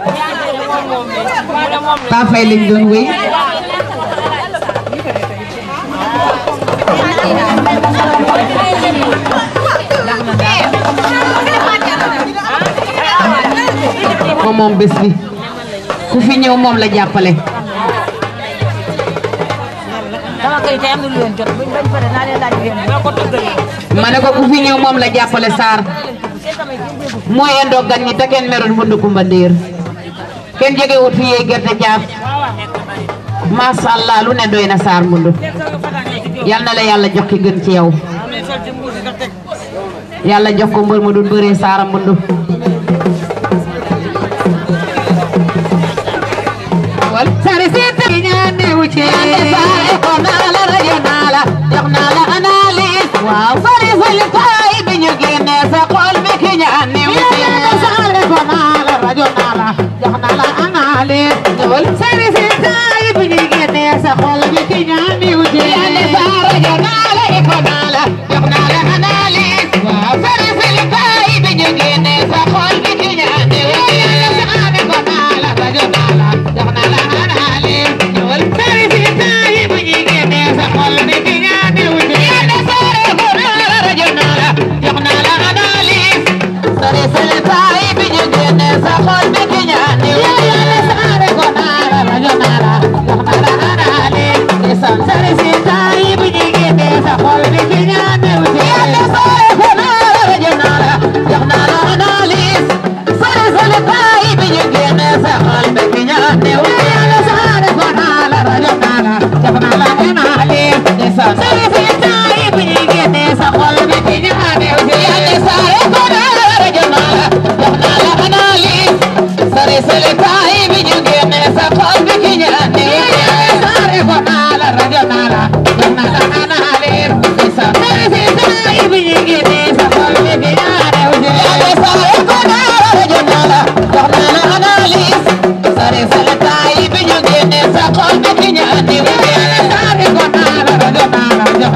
ta fay lañ doon wéy moom moom bés bi ku fi ñëw moom la jàppale sama kay tey am na lu leen jot buñ bañ pare naa leen laaj yéen ñoo ko tëggalee ma ne ko ku fi ñëw moom la jàppale Sarr mooy endoo gan ñi te kenn merul mbënd kumba ndéer kenn jege wut fi yee gerte caaf masha Allah lu ne doy na Sarr mbundu yal na la yàlla jox ki gën ci yow yàlla jox ko mbër ma dul bëree Sarr mbundu wal sare seet yi ñaane wu ci sare ko naa la rajo naa la jox naa la analyse waaw sare fal kaay bi ñu génne sa xol bi ki ñaane wu ci sare ko naa la rajo naa la jox naa la analyse ñëwal sare seet kaay bi ñu génne sa xol bi ki ñaane wu ci sa rajo naa la ko naa la jox naa la analyse waaw sare fal kaay bi ñu génne sa xol bi ki ñaane wu ci sare ko naa la rajo naa la jox naa la analyse ñëwal sare seet kaay bi ñu génne sa xol bi ki ñaane wu ci sare ko naa la rajo naa la jox naa la analyse sare fal kaay bi ñu génne sa xol bi ki ñaane wu ci sare ko naa la rajo naa la jox naa la analyse sare seet kaay bi ñu génne sa xol bi ki ñaane wu ci sare ko naa la rajo naa la jox naa la analyse sare fal kaay bi ñu génne sa xol bi ki ñaane wu ci sare ko naa la rajo naa la jox naa la analyse sare seet kaay bi ñu génne sa xol bi ki ñaane wu ci sare ko naa la rajo naa la jox naa la analyse sare fal kaay bi ñu génne sa xol bi ki ñaane wu ci sare ko naa la rajo naa la jox naa la analyse sare seet kaay bi ñu génne sa xol bi ki ñaane wu ci sare ko naa la rajo naa la jox naa la analyse sare fal kaay bi ñu génne sa xol bi ki ñaane wu ci sare ko naa la rajo naa la jox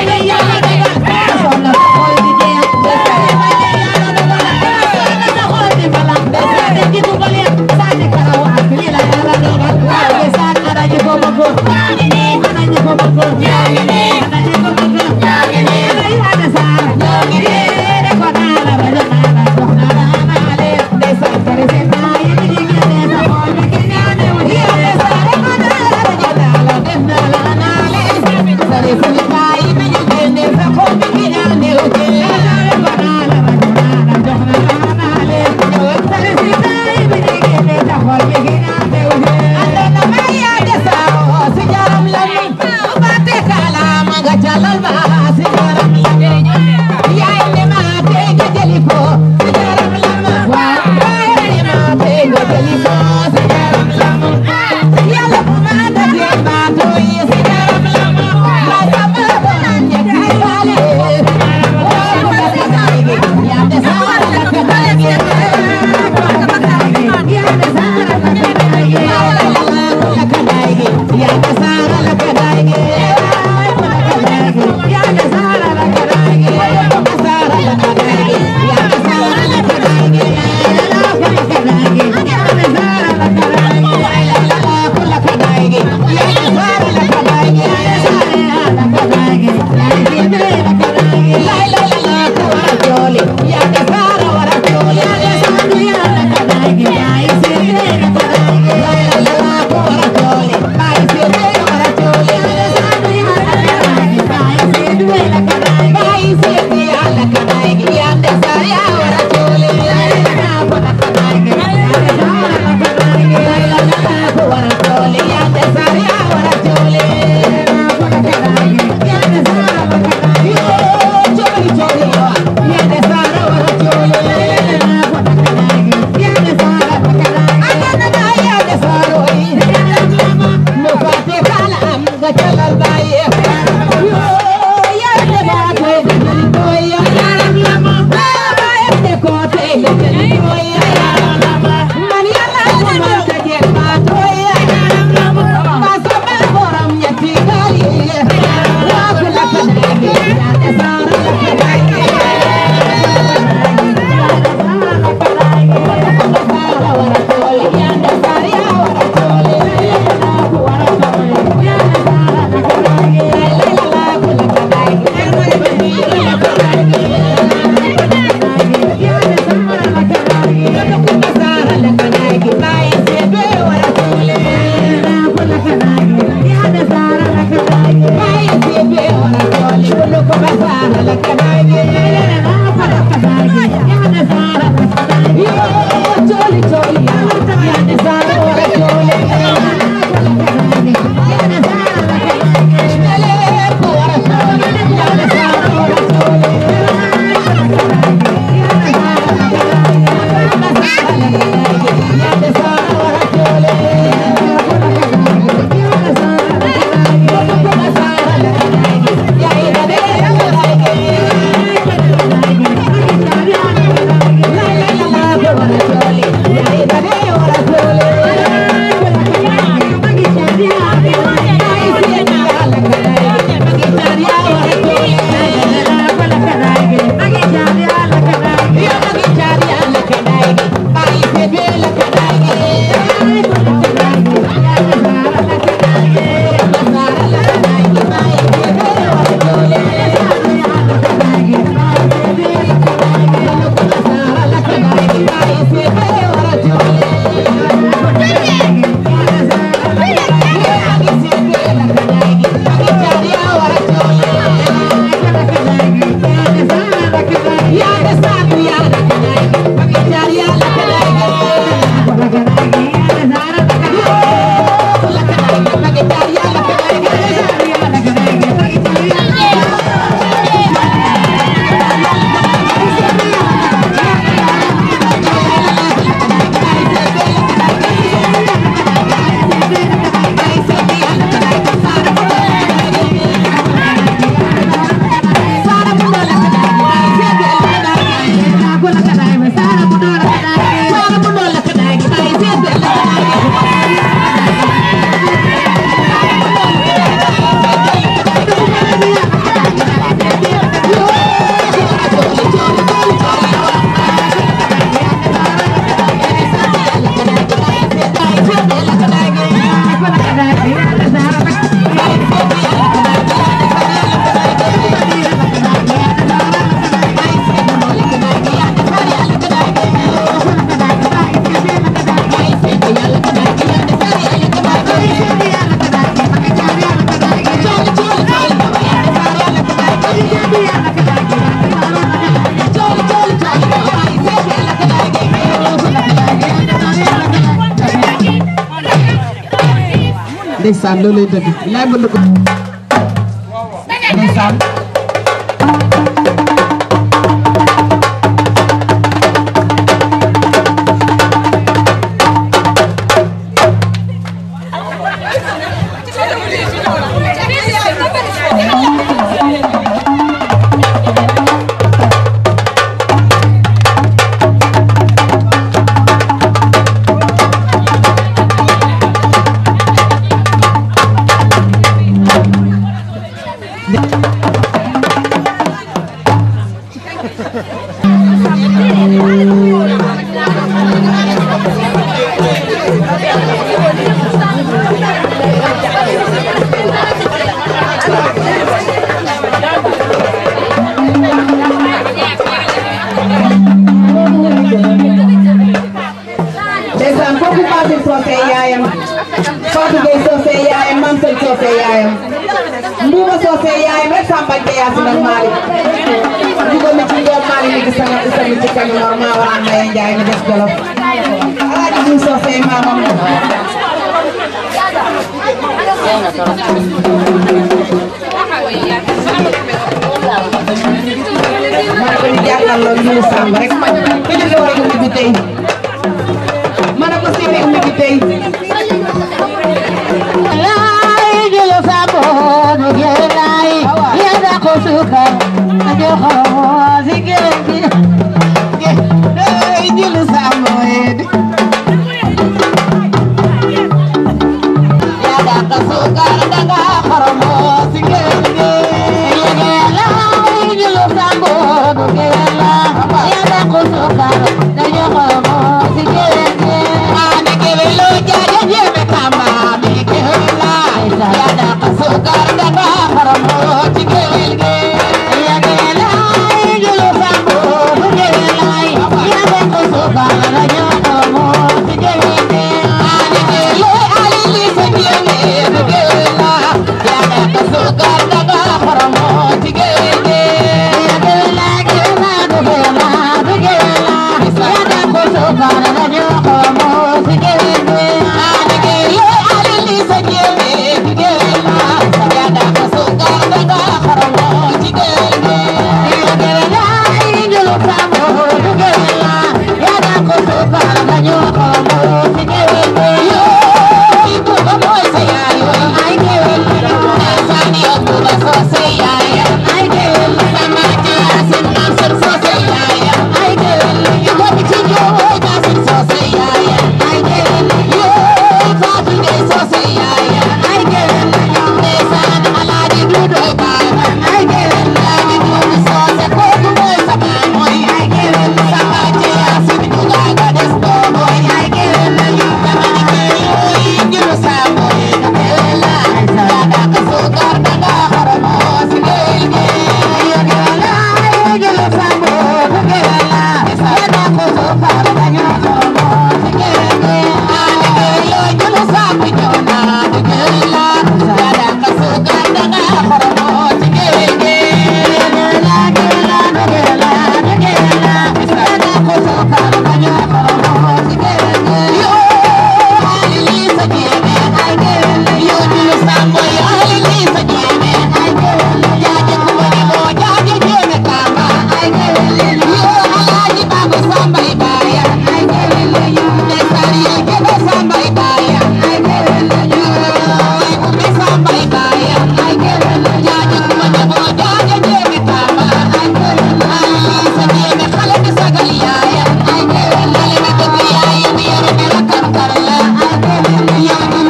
Yeah. ndeysaan loolay dëgg laay mën na ko ndeysaan ndeysaan kooku Fatou Socé yaayam Fatou Gueye Socé yaayam Mame Sel Socé yaayam Mbuuma Socé yaayam rek Samba Gueye Yacine ak Malick dugal na ci ndoom Malick ni gis nga gis nga ci kañ Mor maa war a Mbaye Ndiaye mi des Jolof Alaaji Diouf Socé maamam ma ne ko ñu jàkkaarloo Diouf Samb rek ko jóge war a yóbbu bi tey ma ne ko séeréer umi bi tey Ay, Gilo Sambo, no quiere ahí, y anda con su cara, yo como así que, Ay, Gilo Sambo, eh. y anda con su cara, daga como así que, Ay, Gilo Sambo, no quiere y anda con su cara, yo como así que, Ane que velo ya ya lleve kamba, mi que vela, ya da paso carga para mo chique velge, ya que la yo lo sambo, que vela, ya da paso carga yo como chique velge, ane que lo ali li se viene, que vela, ya da paso carga para mo chique velge, ya que la que la que vela, que vela, ya da paso carga yo como chique velge, ane que lo ali li se viene, que vela, ya da paso carga para mo chique velge, ya que la yo lo sambo, que vela, ya da paso carga yo como chique velge, yo y tú como ese ayo, ay que vela, esa ni otra cosa ya, ay que vela, sama ya sin hacer cosa ya, ay que vela, yo voy a chico ya sin cosa ya, ay que vela, yo papi de cosa ya, ay que vela, esa ala de dudo ba, ay que vela, de dudo cosa como esa boy, ay que vela, sama ya sin duda ga desto boy, ay que vela, yo sama que yo y yo lo sabo, ay que vela, sada ka sugar daga haramo sigelge, yo que vela, yo lo sabo, que vela, sada ka sugar daga haramo sigelge, ay que vela, yo lo sabo yo na, que vela, sada ka sugar daga haramo sigelge, vela, vela, vela, vela, sada ka sugar daga haramo sigelge, yo Lisa Jimmy, I get you do somebody, I Lisa Jimmy, I get Jaja Kumani Mo, Jaja Jimmy Kama, I get you Alaji Babu somebody buy I get you Nesari you give somebody buy I get you Ikumi somebody buy I get Jaja Kumani Mo, Jaja Jimmy Kama, I get Lisa Jimmy, Khala Bisagali ya, I get Lale Mikuki ya, Yumi Yere Mira Karkarla, I get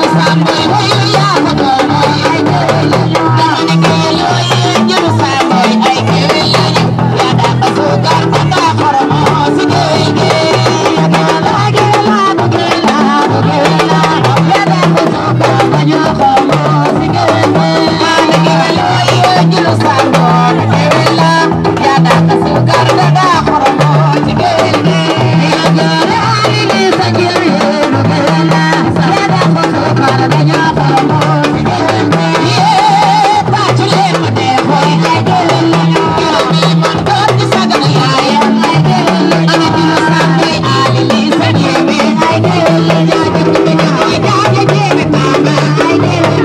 I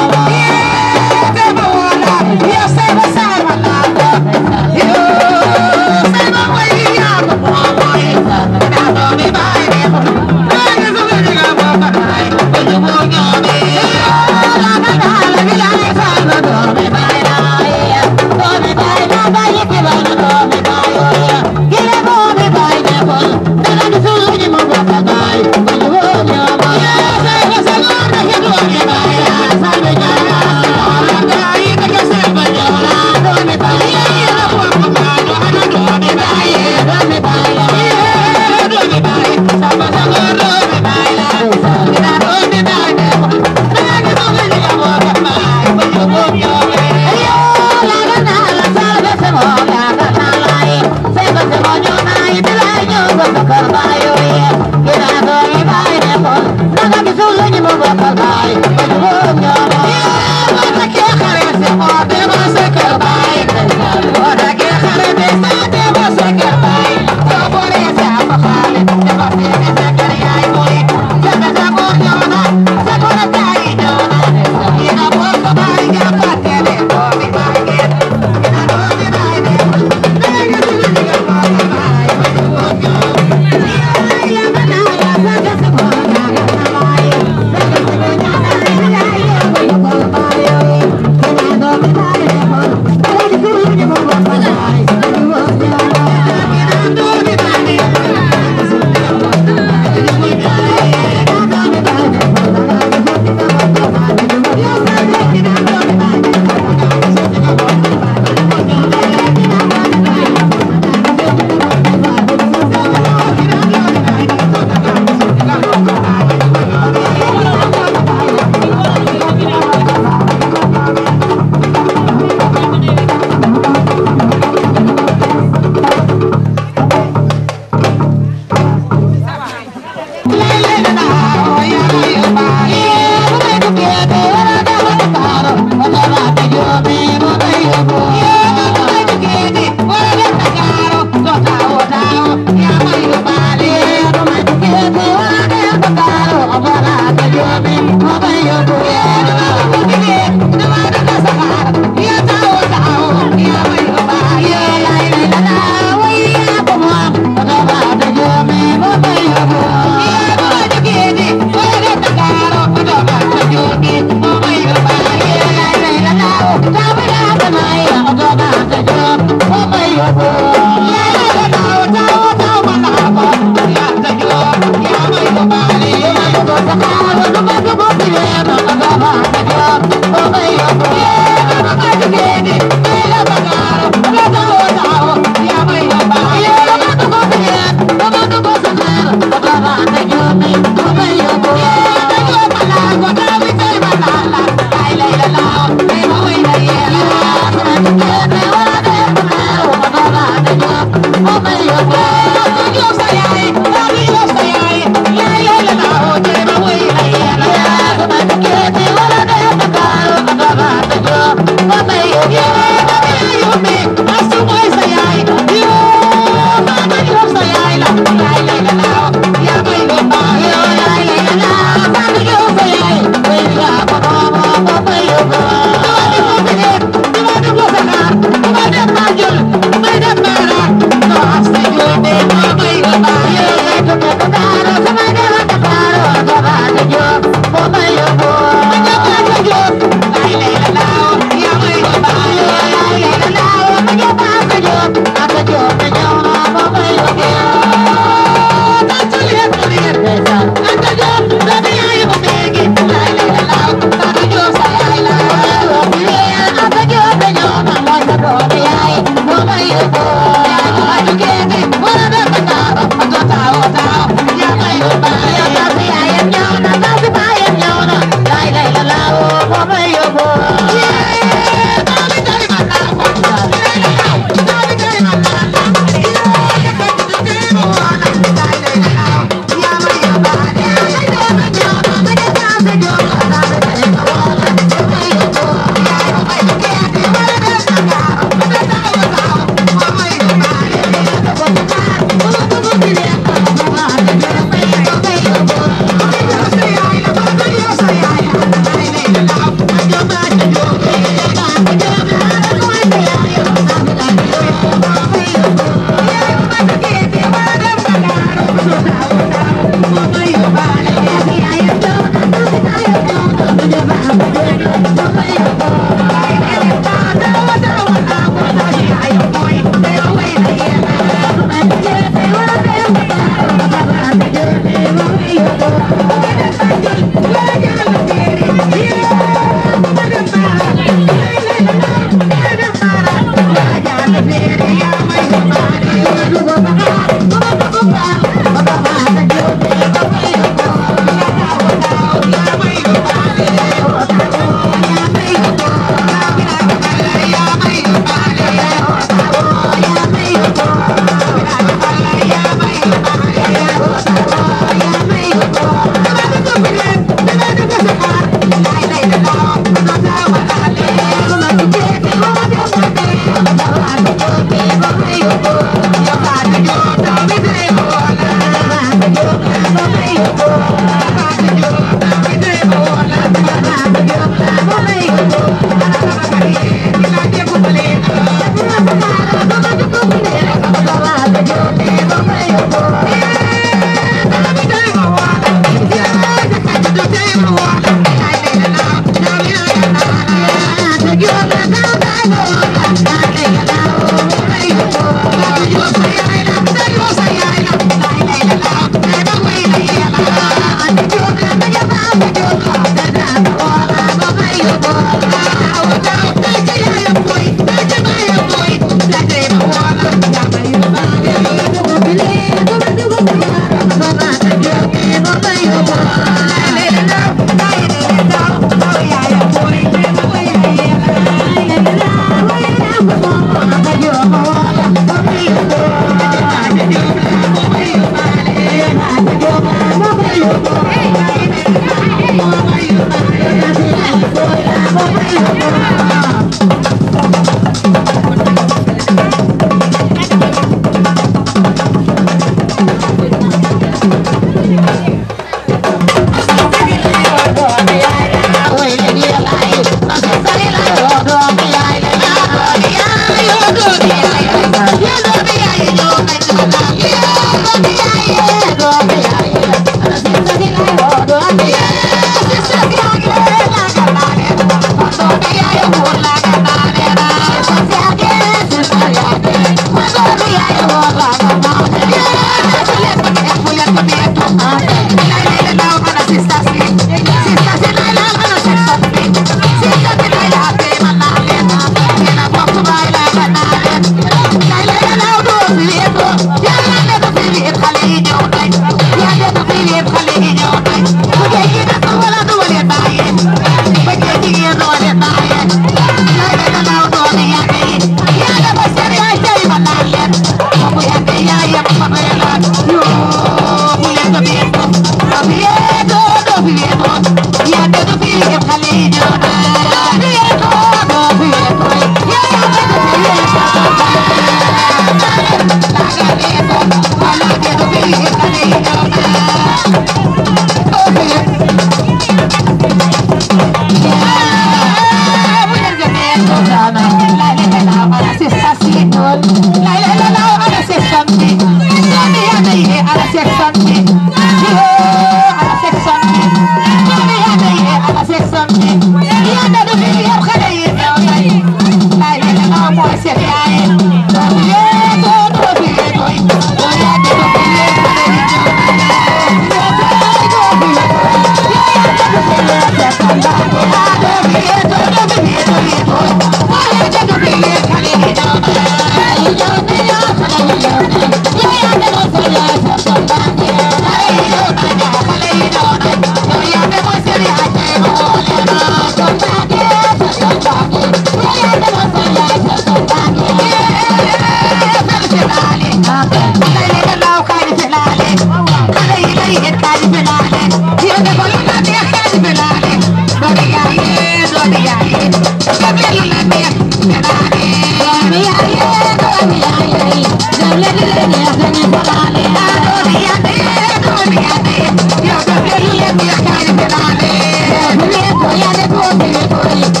Yeah.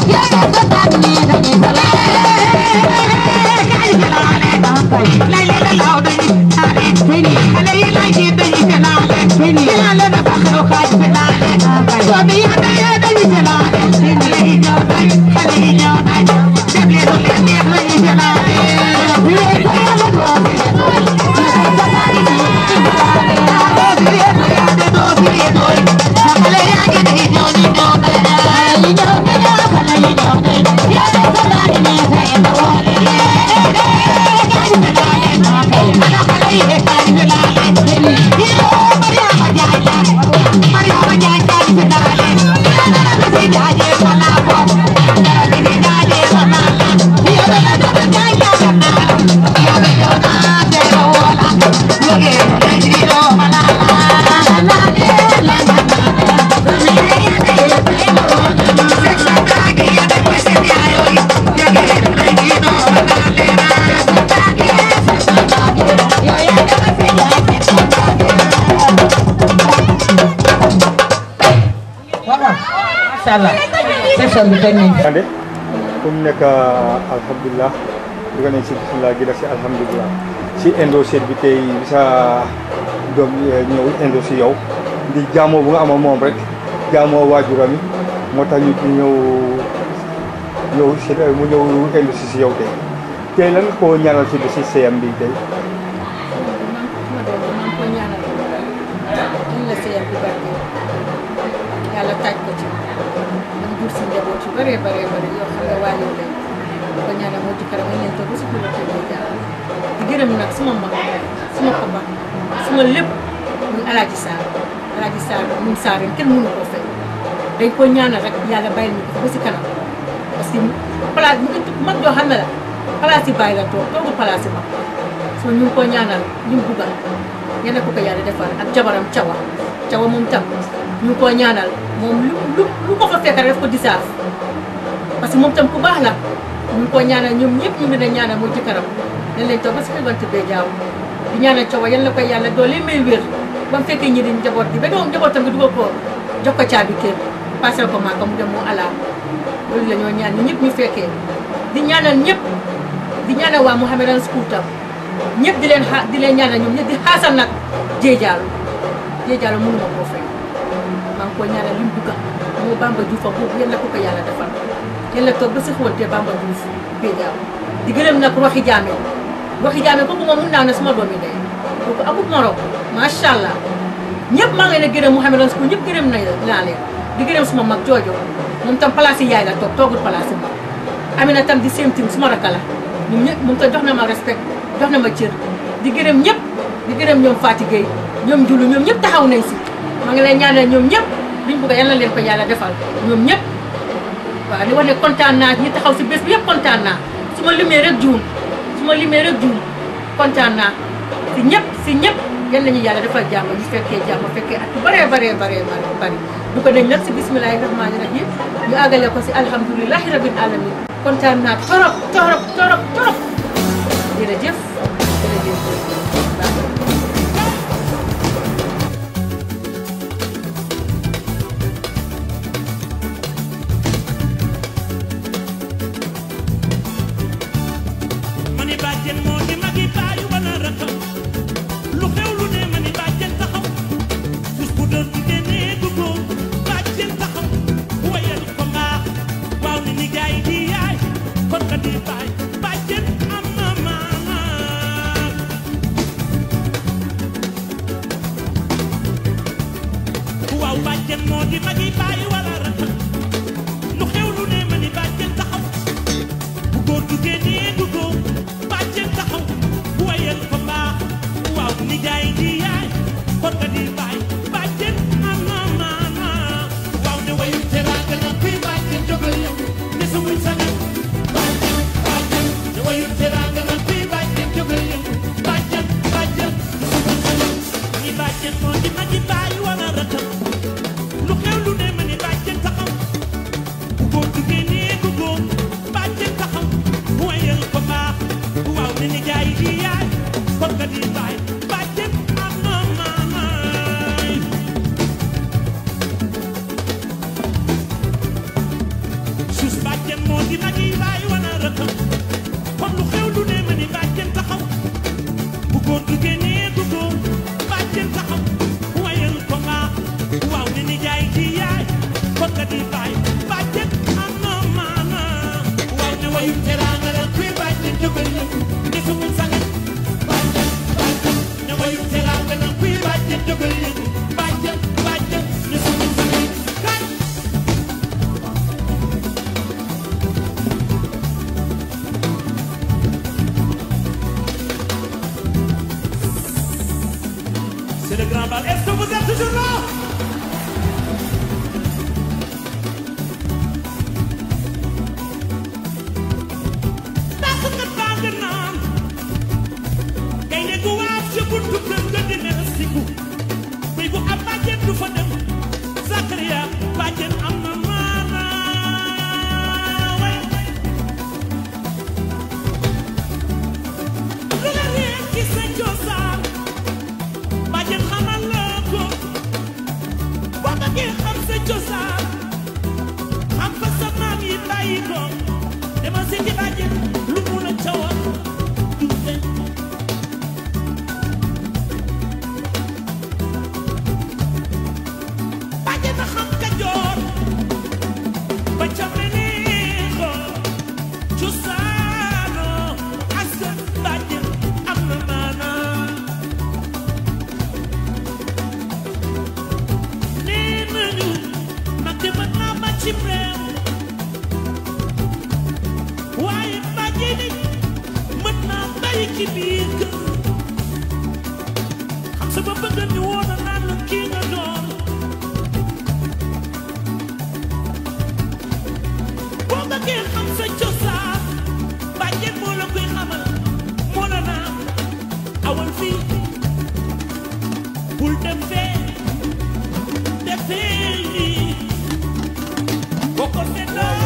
macha allah session bi teg nañ ande fu mu nekk alhamdulilah duga nañ si bisimilah gi def si alhamdulilah si indo seet bi tey sa doom ñëw indo si yow di jaamoo bu nga ama moom rek jaamoo waajuram yi moo tax ñu ñëw ñëw si mu ñëw indo si si yow tey tey lan koo ñaanal si bi si seyam bi tey yàlla taaj ko ci man jur si njaboot yu bëree bëree bëri yoo xam ne waa yow lañ ko ñaanal moo ci kanam ñu leen toog ba si biir kër gi jàll di gërëm nag suma mag suma papa suma lépp muy alaaji Sarr alaaji Sarr ñun Sarr kenn mënu koo fay dañ ko ñaanal rek yàlla bàyyil ñu ko ba si kanam parce que place mag joo xam ne la place yi bàyyi la toog toogul place yi mag so ñu ngi ko ñaanal li mu buggal yal na ko ko yàlla defal ak jabaram cawa cawa moom tam ñu ngi ko ñaanal moom lu lu lu ko fa fekk rek daf ko disaaf parce que moom tam ku baax la ñu ngi ko ñaanal ñoom ñëpp ñu ngi leen ñaanal moo jëkkëram dañ leen toog ba si bant bee jaaw di ñaanal cawa yal na ko yàlla doole may wér ba mu fekkee ñi di njaboot bi ba doom njabootam nga dugal ko jox ko caabi kër passé ko maaka mu dem mu ala loolu la ñoo ñaan ñu ñëpp ñu fekkee di ñaanal ñëpp di ñaanal waa Mouhamedan School tam ñëpp di leen xaa di leen ñaanal ñoom ñëpp di xaasal nag jéejaalu jéejaalu mënuma koo fay maa ngi koy ñaanal li mu bugga moo Bamba Diouf ak boobu yéen la ko ko yàlla defal yéen la toog ba si xóote Bamba Diouf jéejaalu di gërëm nag waxi jaame waxi jaame kooku moom mun naa ne suma doomi ndey kooku amut morom macha allah ñëpp maa ngi leen a gërëm Mouhamedan School ñëpp gërëm nañ naa leen di gërëm suma mag joojo moom tam place yi yaay la toog toogul place yi mag Amina tam di same team suma rakka la ñun ñëpp moom tam jox na ma respect jox na ma cër di gërëm ñëpp di gërëm ñoom Fati Gueye ñoom Julu ñoom ñëpp taxaw nañ si maa ngi lay ñaanal ñoom ñëpp liñ bëgg yal na leen ko yàlla defal ñoom ñëpp waaw di wax ne kontaan naa ñi taxaw si bés bi yëpp kontaan naa su ma limee rek juum su ma limee rek juum kontaan naa si ñëpp si ñëpp yal nañu yàlla defal jàmm ñu fekkee jàmm fekkee at yu bëree bëree bëree bari du ko dañ nag si bismillahi rahmaani rahim ñu àggale ko si alhamdulilahi rabbil alamin kontaan naa torop torop torop torop jërëjëf jërëjëf mani bàjjen moo di magi baayu wala rakam lu xew lu ne mani bàjjen taxaw bés bu doon di nee duggo bàjjen taxaw wayal ko mbaax waaw ni ni gaay di yaay kon ka di baay bàjjen am na maana waaw bàjjen moo di magi baayu wala rakam lu xew lu ne mani bàjjen taxaw bu góor duggee nee duggo bàjjen taxaw wayal ko mbaax waaw ni gaay di yaay kon ka di baay bàjjen am na maana waaw ne wayu teraanga na kuy bàjjen jógal yow ne sa muy sagal bàjjen bàjjen ne wayu teraanga na kuy bàjjen jógal yow bàjjen bàjjen ne sa muy sagal ni bàjjen moo di magi baay wala rakam lu xew lu ne ma ni bàjjen taxaw bu góor duggee nee duggo bàjjen taxaw wayal ko mbaax waaw ne ni gaay di yaay kon ka di baay bàjjen am na maanaay suus bàjjen moo di magi baay wana rëkkam kon lu xew lu ne ma ni bàjjen taxaw bu góor duggee nee duggo bàjjen taxaw wayal ko mbaax waaw ne ni gaay di yaay kon ka di baay bàjjen am na maanaa waaw ne wayu teraanga la kuy bàjjen jógal yëpp ne sa muy sagal bàjjen bàjjen ne wayu teraanga la kuy bàjjen jógal yëpp bàjjen bàjjen ne sa muy sagal kaay ci biir kër xam sa ba bëgg ñu woon a naan la kii nga doon boo bëggee xam sa cosaan bàjjen moo la koy xamal moo la naan awal fii bul dem fee defee lii boo ko seetloo